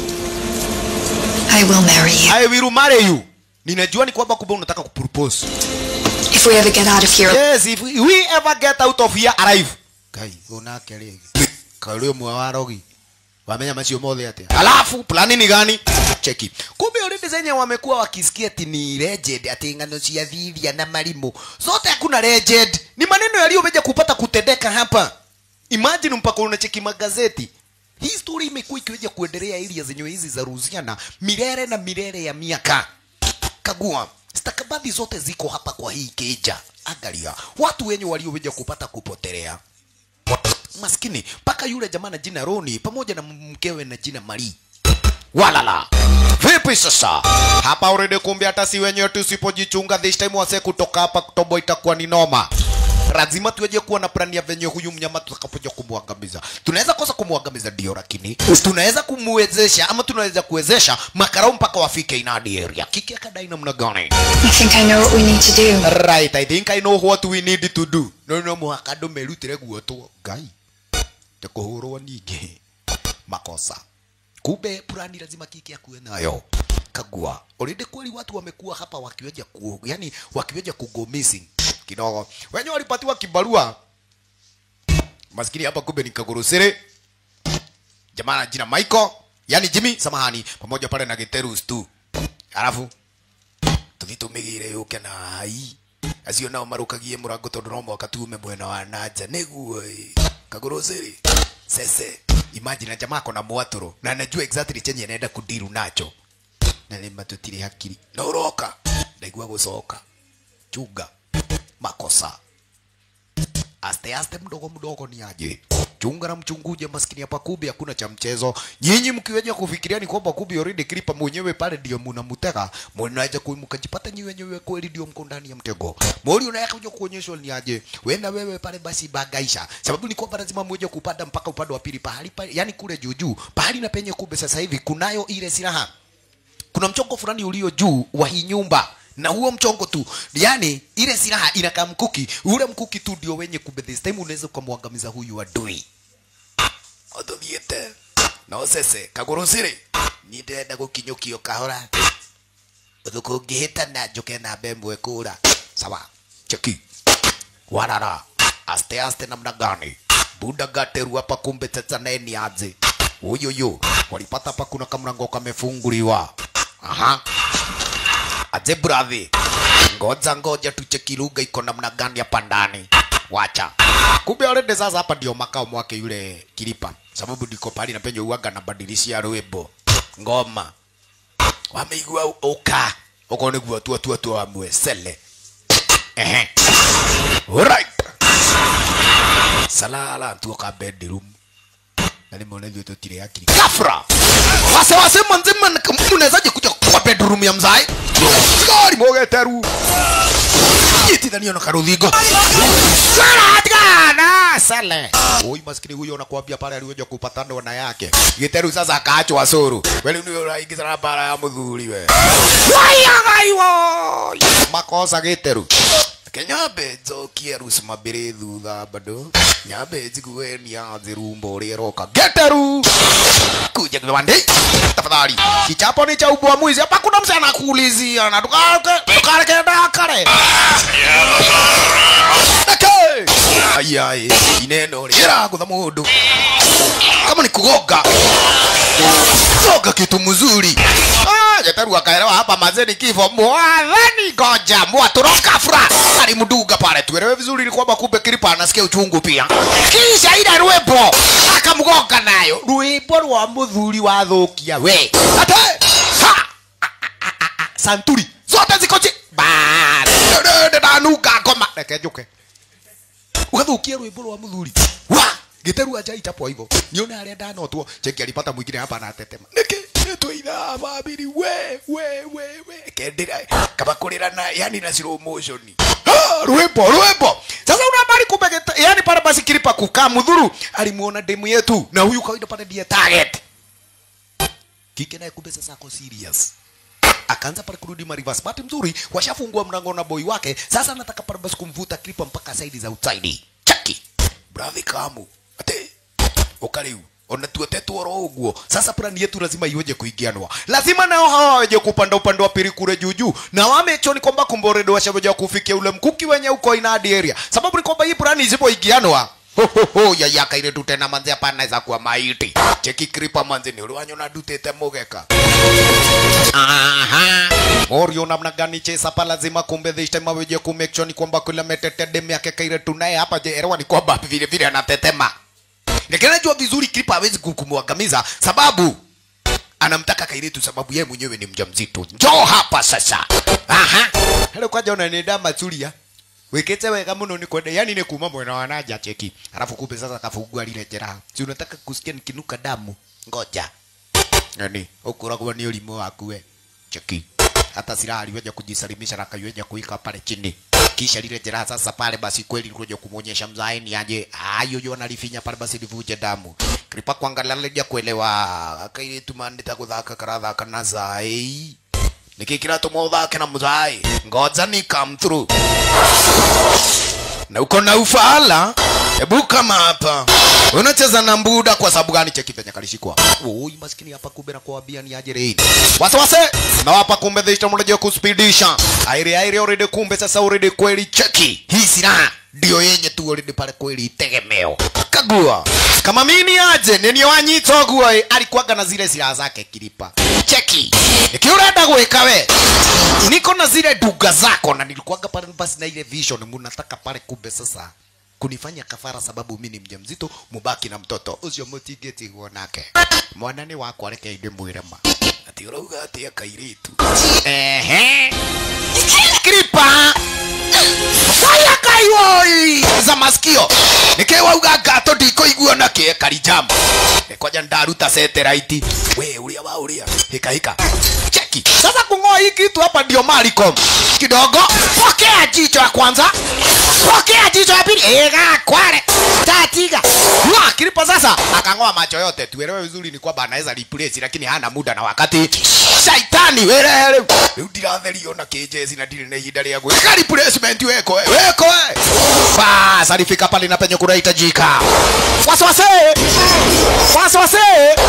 I will marry you. I will marry you. Ninajua ni kwamba kumbe unataka kupropose. If we ever get out of here, Yes, if we ever get out of here alive. Kai, unake rigi. Kalio mwawarogi. Wamenya macio mothe atia. Alafu plani ni gani? Cheki. Kumbe already zenye wamekuwa wakisikia ati ni legend ati ngano cia thithia na marimu. Zote hakuna legend. Ni maneno yaliyomeja kupata kutendeka hapa. Imagine mpaka unacheki magazeti. Hii story imekuwa ikiweja kuendelea area zenye hizi za Ruziana milele na milele ya miaka kagua stakabadhi zote ziko hapa kwa hii keja angalia watu wenye walioweja kupata kupotelea maskini mpaka yule jamaa na jina Roni pamoja na mkewe na jina Mari walala vipi sasa hapa already kumbe hata si wenyewe tusipojichunga this time wase kutoka hapa kutobo itakuwa ni noma lazima tuweje kuwa na plani ya venye huyu mnyama tutakapoja kumwangamiza tunaweza kosa kumwangamiza ndio lakini tunaweza kumwezesha ama tunaweza kuwezesha makarau mpaka wafike inadi area kiki akadai namna gani I think I know what we need to do. right i think i know what we need to do no no muhaka andå merutire guotwo ngai te kuhurwo ningi makosa kumbe purani lazima kiki akuwe nayo kagua already kweli watu wamekuwa hapa wakiweja ku, yani wakiweja kugo missing kidogo wenye walipatiwa kibarua maskini hapa kumbe ni kagurusiri jamaa na jina Michael yani Jimmy samahani pamoja pale na Giterus tu alafu tuthitumigire yuke na hai acio nao marukagie murango tondu no mwaka tume mwena wa nanja niguo ĩ. kagurusiri sese imagine jamaa kona mwaturu na anajua exactly chenye anaenda kudiru nacho na nĩ matutire hakiri na uroka ndaigua gucoka chunga makosa aste aste mdogo mdogo ni aje chunga na mchunguje maskini hapa kumbe hakuna cha mchezo nyinyi mkiweja kufikiria ni kwamba kumbe already klipa mwenyewe pale ndio mnamtega mnaweza kumkajipata nyi wenyewe kweli ndio mko ndani ya mtego mori unaweza kuja kuonyeshwa ni aje wewe na wewe pale basi bagaisha sababu ni kwamba lazima mmoja kupanda mpaka upande wa pili pahali pale yani kule juu juu pahali na penye kumbe sasa hivi kunayo ile silaha kuna mchongo fulani ulio juu wa hii nyumba na huo mchongo tu yani ile silaha inakaa mkuki ule mkuki tu ndio wenye kumbe this time unaweza ukamwangamiza huyu adui otuthiete no sese kaguru siri ni ndĩrenda gũkinyũkio kahora thukũngĩhĩtana njũke na mbembe kũra sawa cheki warara aste aste namna gani buda gateru hapa kumbe tetaneni aje uyuyu walipata hapa kuna kamlango kamefunguliwa aha aje brathi ngoja ngoja tucheki lugha iko namna gani hapa ndani wacha kumbe already sasa hapa ndio makao mwake yule kilipa sababu ndiko pali na penye uaga na badilishia rwimbo ngoma wameigua uka uko niguo tu tu tu amwe sele ehe alright salala tuoka bedroom na nimeona hivyo tutire akili kafra wase wase manzima mnawezaje kuja kwa bedroom ya mzai gari mogeteru itithania na karuthingo Saradgana sale oi maskini huyo anakuambia pale aliweza kupata ndoa yake giteru sasa akaachwa suru wewe ndio unaingiza na bara ya mudhuri we wayagaiwo makosa giteru kenyambe njokie rusi mambere thutha bado nyambe njigue nianze rumba ũrĩa ĩroka geteru kuja kiwande tafadhali kichapo ni cha ubwa mwizi hapa kuna mse anakuulizia na tukareke tukareke dakare Dake! ayai ineno rĩragũtha mũndũ kama ni kugoga goga kitu mzuri Ah, Jetaru akaelewa hapa mazeni kifo mwadhani goja mwatoroka fura alimduga pale tuelewe vizuri ni kwamba kumbe kilipa anasikia uchungu pia kisha ile rwimbo akamgonga nayo rwimbo rwa muthuri wathukia we ate ha santuri zote ziko chi ndanuka ngoma reke njuke ugathukia rwimbo rwa muthuri wa giteru aja itapwa hivyo nione aria ndanotwo cheki alipata mwingine hapa anatetema niki nitwaitha family we we we we kendira kama kurira na yani na slow motion Ah, rwimbo rwimbo sasa unabari kumbe gete- yani pale basi kilipa kukaa mudhuru alimuona demu yetu na huyu kawaida pale ndiye target kike naye kumbe sasa ako serious akaanza pale kurudi marivas bahati mzuri washafungua mlango na boy wake sasa anataka pale basi kumvuta klipa mpaka saidi za outside chaki brathi kamu ate ukariu ona tuotetwo ro uguo sasa plani yetu lazima iweje kuingianwa lazima nao hawa waje kupanda upande wa pili kule juu juu na wamecho ni kwamba kumboredo washaweja kufikia ule mkuki wenye uko inadi area sababu ni kwamba hii plani isipoingianwa Ho, ho, ho, ya yaka ile tu tena manze hapa anaweza kuwa maiti cheki kripa manze ni uliwanyona dutete mugeka Aha. Morio namna gani chesa pa lazima kumbe this time aweje ku make sure ni kwamba kula metete demu yake kaire tunaye hapa je elewa ni kwamba vile vile anatetema. Lakini najua vizuri Kripa hawezi ku- kumwangamiza sababu anamtaka Kairetu sababu yeye mwenyewe ni mjamzito. Njoo hapa sasa. Aha. Hello kwaja unanida mazuria. Wekete wega muno ni kwenda yani ni kuma mwena wa naja cheki. Alafu kumbe sasa kafungua lile jeraha. Si unataka kusikia nikinuka damu? Ngoja. Nani? Ukuragwa ni ulimu waku we. Cheki. Hata silaha aliweja kujisalimisha na akaiweja kuika pale chini. Kisha lile jeraha sasa pale basi kweli likuja kumuonyesha mzai ni aje. Ayo yo analifinya pale basi livuje damu. Kripa kuangalia leja kuelewa. Akaile tumandita kuthaka karathaka na zai. Niki kiratuma uthake na mzai. Ngoja ni come through. Na uko na ufala? Hebu kama hapa. Unacheza na mbuda kwa sababu gani cheki penye kalishikwa? Oi maskini hapa kumbe na kuambia ni aje reini. Wase wase. Na hapa kumbe dhishta mmoja kuspidisha. Aire aire already kumbe sasa already kweli cheki. Hii silaha ndio yenye tu already pale kweli tegemeo. Kagua. Kama mimi aje nini wanyito gua alikuwaga na zile silaha zake kilipa. Cheki. Ikiurenda gwika we. Niko na zile duga zako na nilikuwaga pale basi na ile vision mnataka pale kumbe sasa kunifanya kafara sababu mimi ni mjamzito mubaki na mtoto ucio mutingitigwo nake mwana ni wakwa reke inde mwirema ati urauga atia kairitu ehe kripa waya kaiwoi za masikio nikiwauga ngato ndikuigua na kie karijamu nikwaja ndaruta satellite we uria wa uria hika hika cheki cheki sasa kung'oa hii kitu hapa ndio Malcolm kidogo pokea jicho ya kwanza pokea jicho ya pili ega kwale tatiga wa kilipo sasa akang'oa macho yote tuelewe vizuri ni kwamba anaweza replace lakini hana muda na wakati shaitani werehere rĩu ndiratherio na kĩnjeci na ndirĩ na ihinda rĩa gwĩka replacement weko we, weko we. bas alifika pale na penye kunahitajika wasiwasi wasiwasi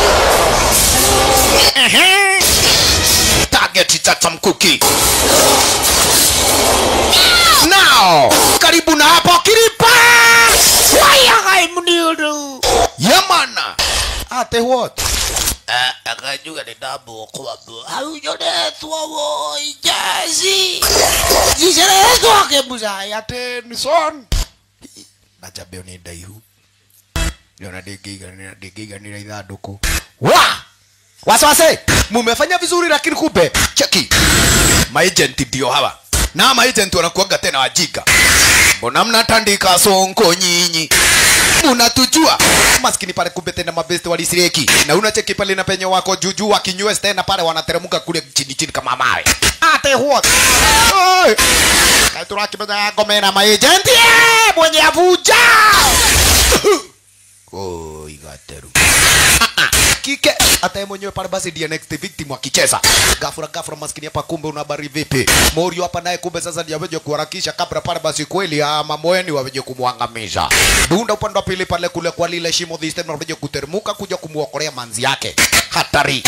Ehe. target tata mkuki now karibu na hapo kilipa wayagai mniudu yamana ate what akajuga ni damu kwambo haujonetwa wo ijazi jiceretwo kemusai ate ni son na jambeo ni ndaihu niona ndingĩiganĩra ndingĩiganĩra ithandũkũ wa wasiwasi mumefanya vizuri lakini kumbe cheki maagent ndio hawa na maagent wanakuaga tena wajinga mbona mnatandika sonko nyinyi munatujua maskini pale kumbe tena mabesti walisireki na unacheki pale na penye wako juju wakinywe tena pale wanateremka kule chini chini kama mawe ate what Oi! katurakimenya ngome na maagent eh, mwenye avuja oh igateru kike hata yeye mwenyewe pale basi ndiye next victim akicheza gafura gafura maskini hapa kumbe una habari vipi morio hapa naye kumbe sasa ndiye aweje kuharakisha kabla pale basi kweli ama moeni waweje kumwangamiza dunda upande wa pili pale kule kwa lile shimo this time waweje kutermuka kuja kumuokolea manzi yake hatari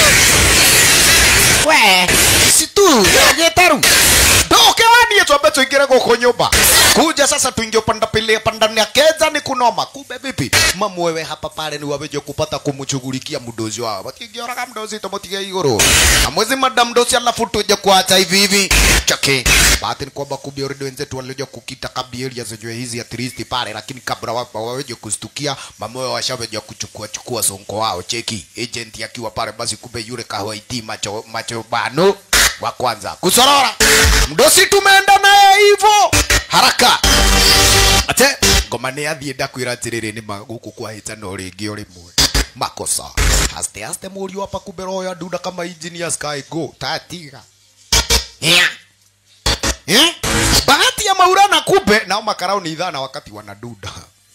we si tu getaru ndoke wani tuambe tuingire guku nyumba kuja sasa tuingie upande wa pili hapa ndani ya keza ni kunoma kumbe vipi mamu wewe hapa pale ni waweje kupata kumshughulikia mdozi wao wakingioraga mdozi tomotige iguru na mwezi madam mdozi alafu tuje kuacha hivi hivi chake bahati ni kwamba kumbe already wenzetu walioja kukita kabielia zenyewe hizi at least pale lakini kabla wa- waweje kustukia mama wao washaweja kuchukua chukua sonko wao cheki agent akiwa pale basi kumbe yule kawaiti macho macho bano wa kwanza kusorora mdosi tumeenda naye hivyo haraka ate ngoma nä athiä ndakwä atä rä rä nä magåkå kwa hä no rä ngä o rä mwe makosa aste aste må riå apa kumbe roya ndunda kama engineer sky go tatiga yeah. yeah. bahati ya maurana kumbe nao makarau ni idhana wakati wanaduda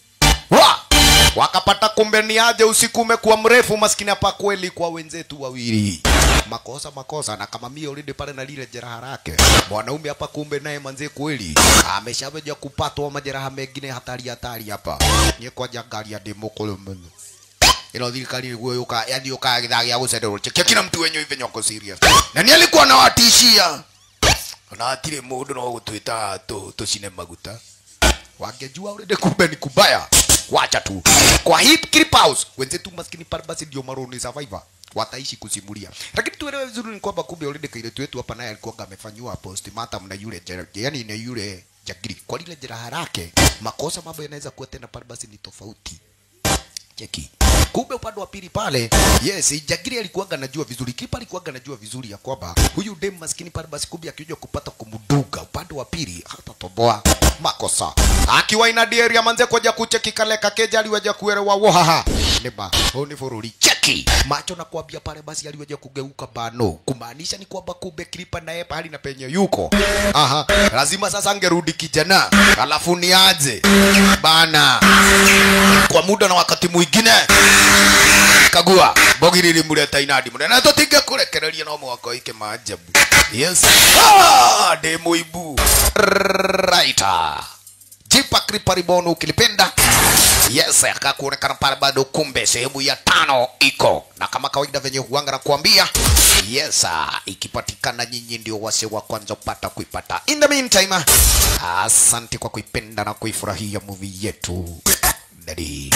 wa wakapata kumbe ni aje usiku umekuwa mrefu maskini hapa kweli kwa wenzetu wawili makosa makosa na kama mimi already pale na lile jeraha lake mwanaume hapa kumbe naye manze kweli ameshaweja kupatwa majeraha mengine hatari hatari hapa nye kwa jangari ya demo kolomeno ino thirikari niguo yuka yani yuka githagia gucenderwo chekia kila mtu wenye hivi nyoko serious na ni alikuwa anawatishia na atire mundu no gutwita tu tucine maguta wangejua already kumbe ni kubaya wacha tu kwa hii clip house wenzetu maskini pale basi ndio maroni survivor wataishi kusimulia lakini tuelewe vizuri ni kwamba kumbe already kailetu wetu hapa naye alikuwa amefanywa postmortem na yule jera- yani na yule jagiri kwa lile jeraha lake makosa mambo yanaweza kuwa tena pale basi ni tofauti cheki kumbe upande wa pili pale yes jagiri alikuwaga najua vizuri kipa alikuwaga najua vizuri ya kwamba huyu dem maskini pale basi kumbe akija kupata kumduga upande wa pili hatatoboa makosa akiwa ina area manze koja kucheki kale kakeja aliwaja kuelewa wohaha neba huu ni fururi cheki macho na kuambia pale basi aliwaja kugeuka bano kumaanisha ni kwamba kumbe klipa naye pahali na penye yuko aha lazima sasa angerudi kijana alafu niaje bana kwa muda na wakati mwingine kagua bogi lilimuleta inadi munene tutinge kurekereria no mwako ike maajabu yes ah, de muibu right jipa kriparibonu ukilipenda yes akakuonekana pale bado kumbe sehemu ya tano iko na kama kawaida venye huanga na kuambia yes ah, ikipatikana nyinyi ndio wase wa kwanza kupata kuipata in the meantime asante kwa kuipenda na kuifurahia movie yetu Daddy.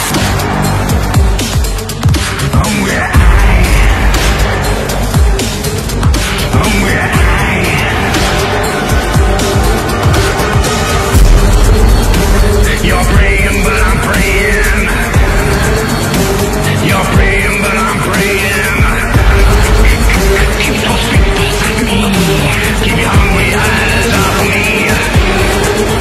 You're praying, but I'm praying. You're praying, but I'm praying. Keep those people at me. Keep your hungry eyes off me.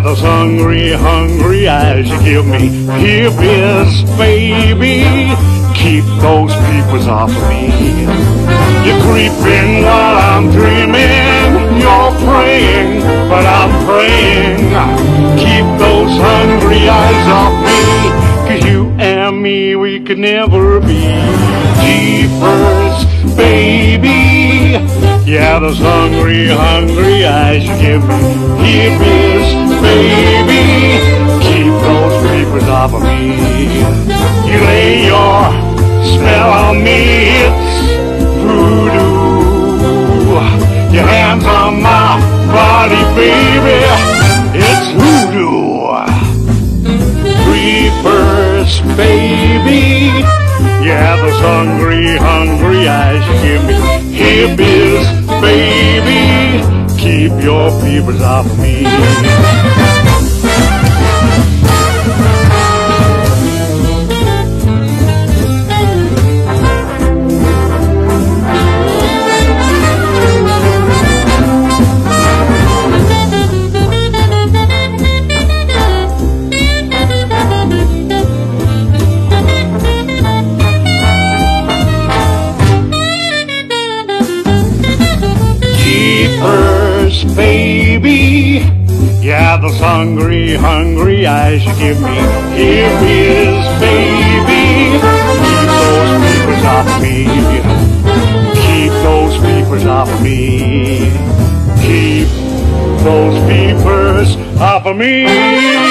those hungry, hungry eyes you give me. Here is, baby. Keep those peepers off of me. You're creeping while I'm dreaming. You're praying, but I'm praying. Keep those hungry eyes off me. Cause you and me, we could never be jeepers, baby. Yeah, those hungry, hungry eyes you give me. Here is, baby. Keep those papers off of me. You lay your spell on me, it's voodoo. Your hands on my body, baby, it's voodoo. Creepers, baby. Yeah, those hungry, hungry eyes you give me. Here is, baby. Keep your peepers off of me. Jeepers, baby. Yeah, those hungry, hungry eyes you give me. Here is, baby. Keep those peepers off me. Keep those peepers off me. Keep those peepers off of me.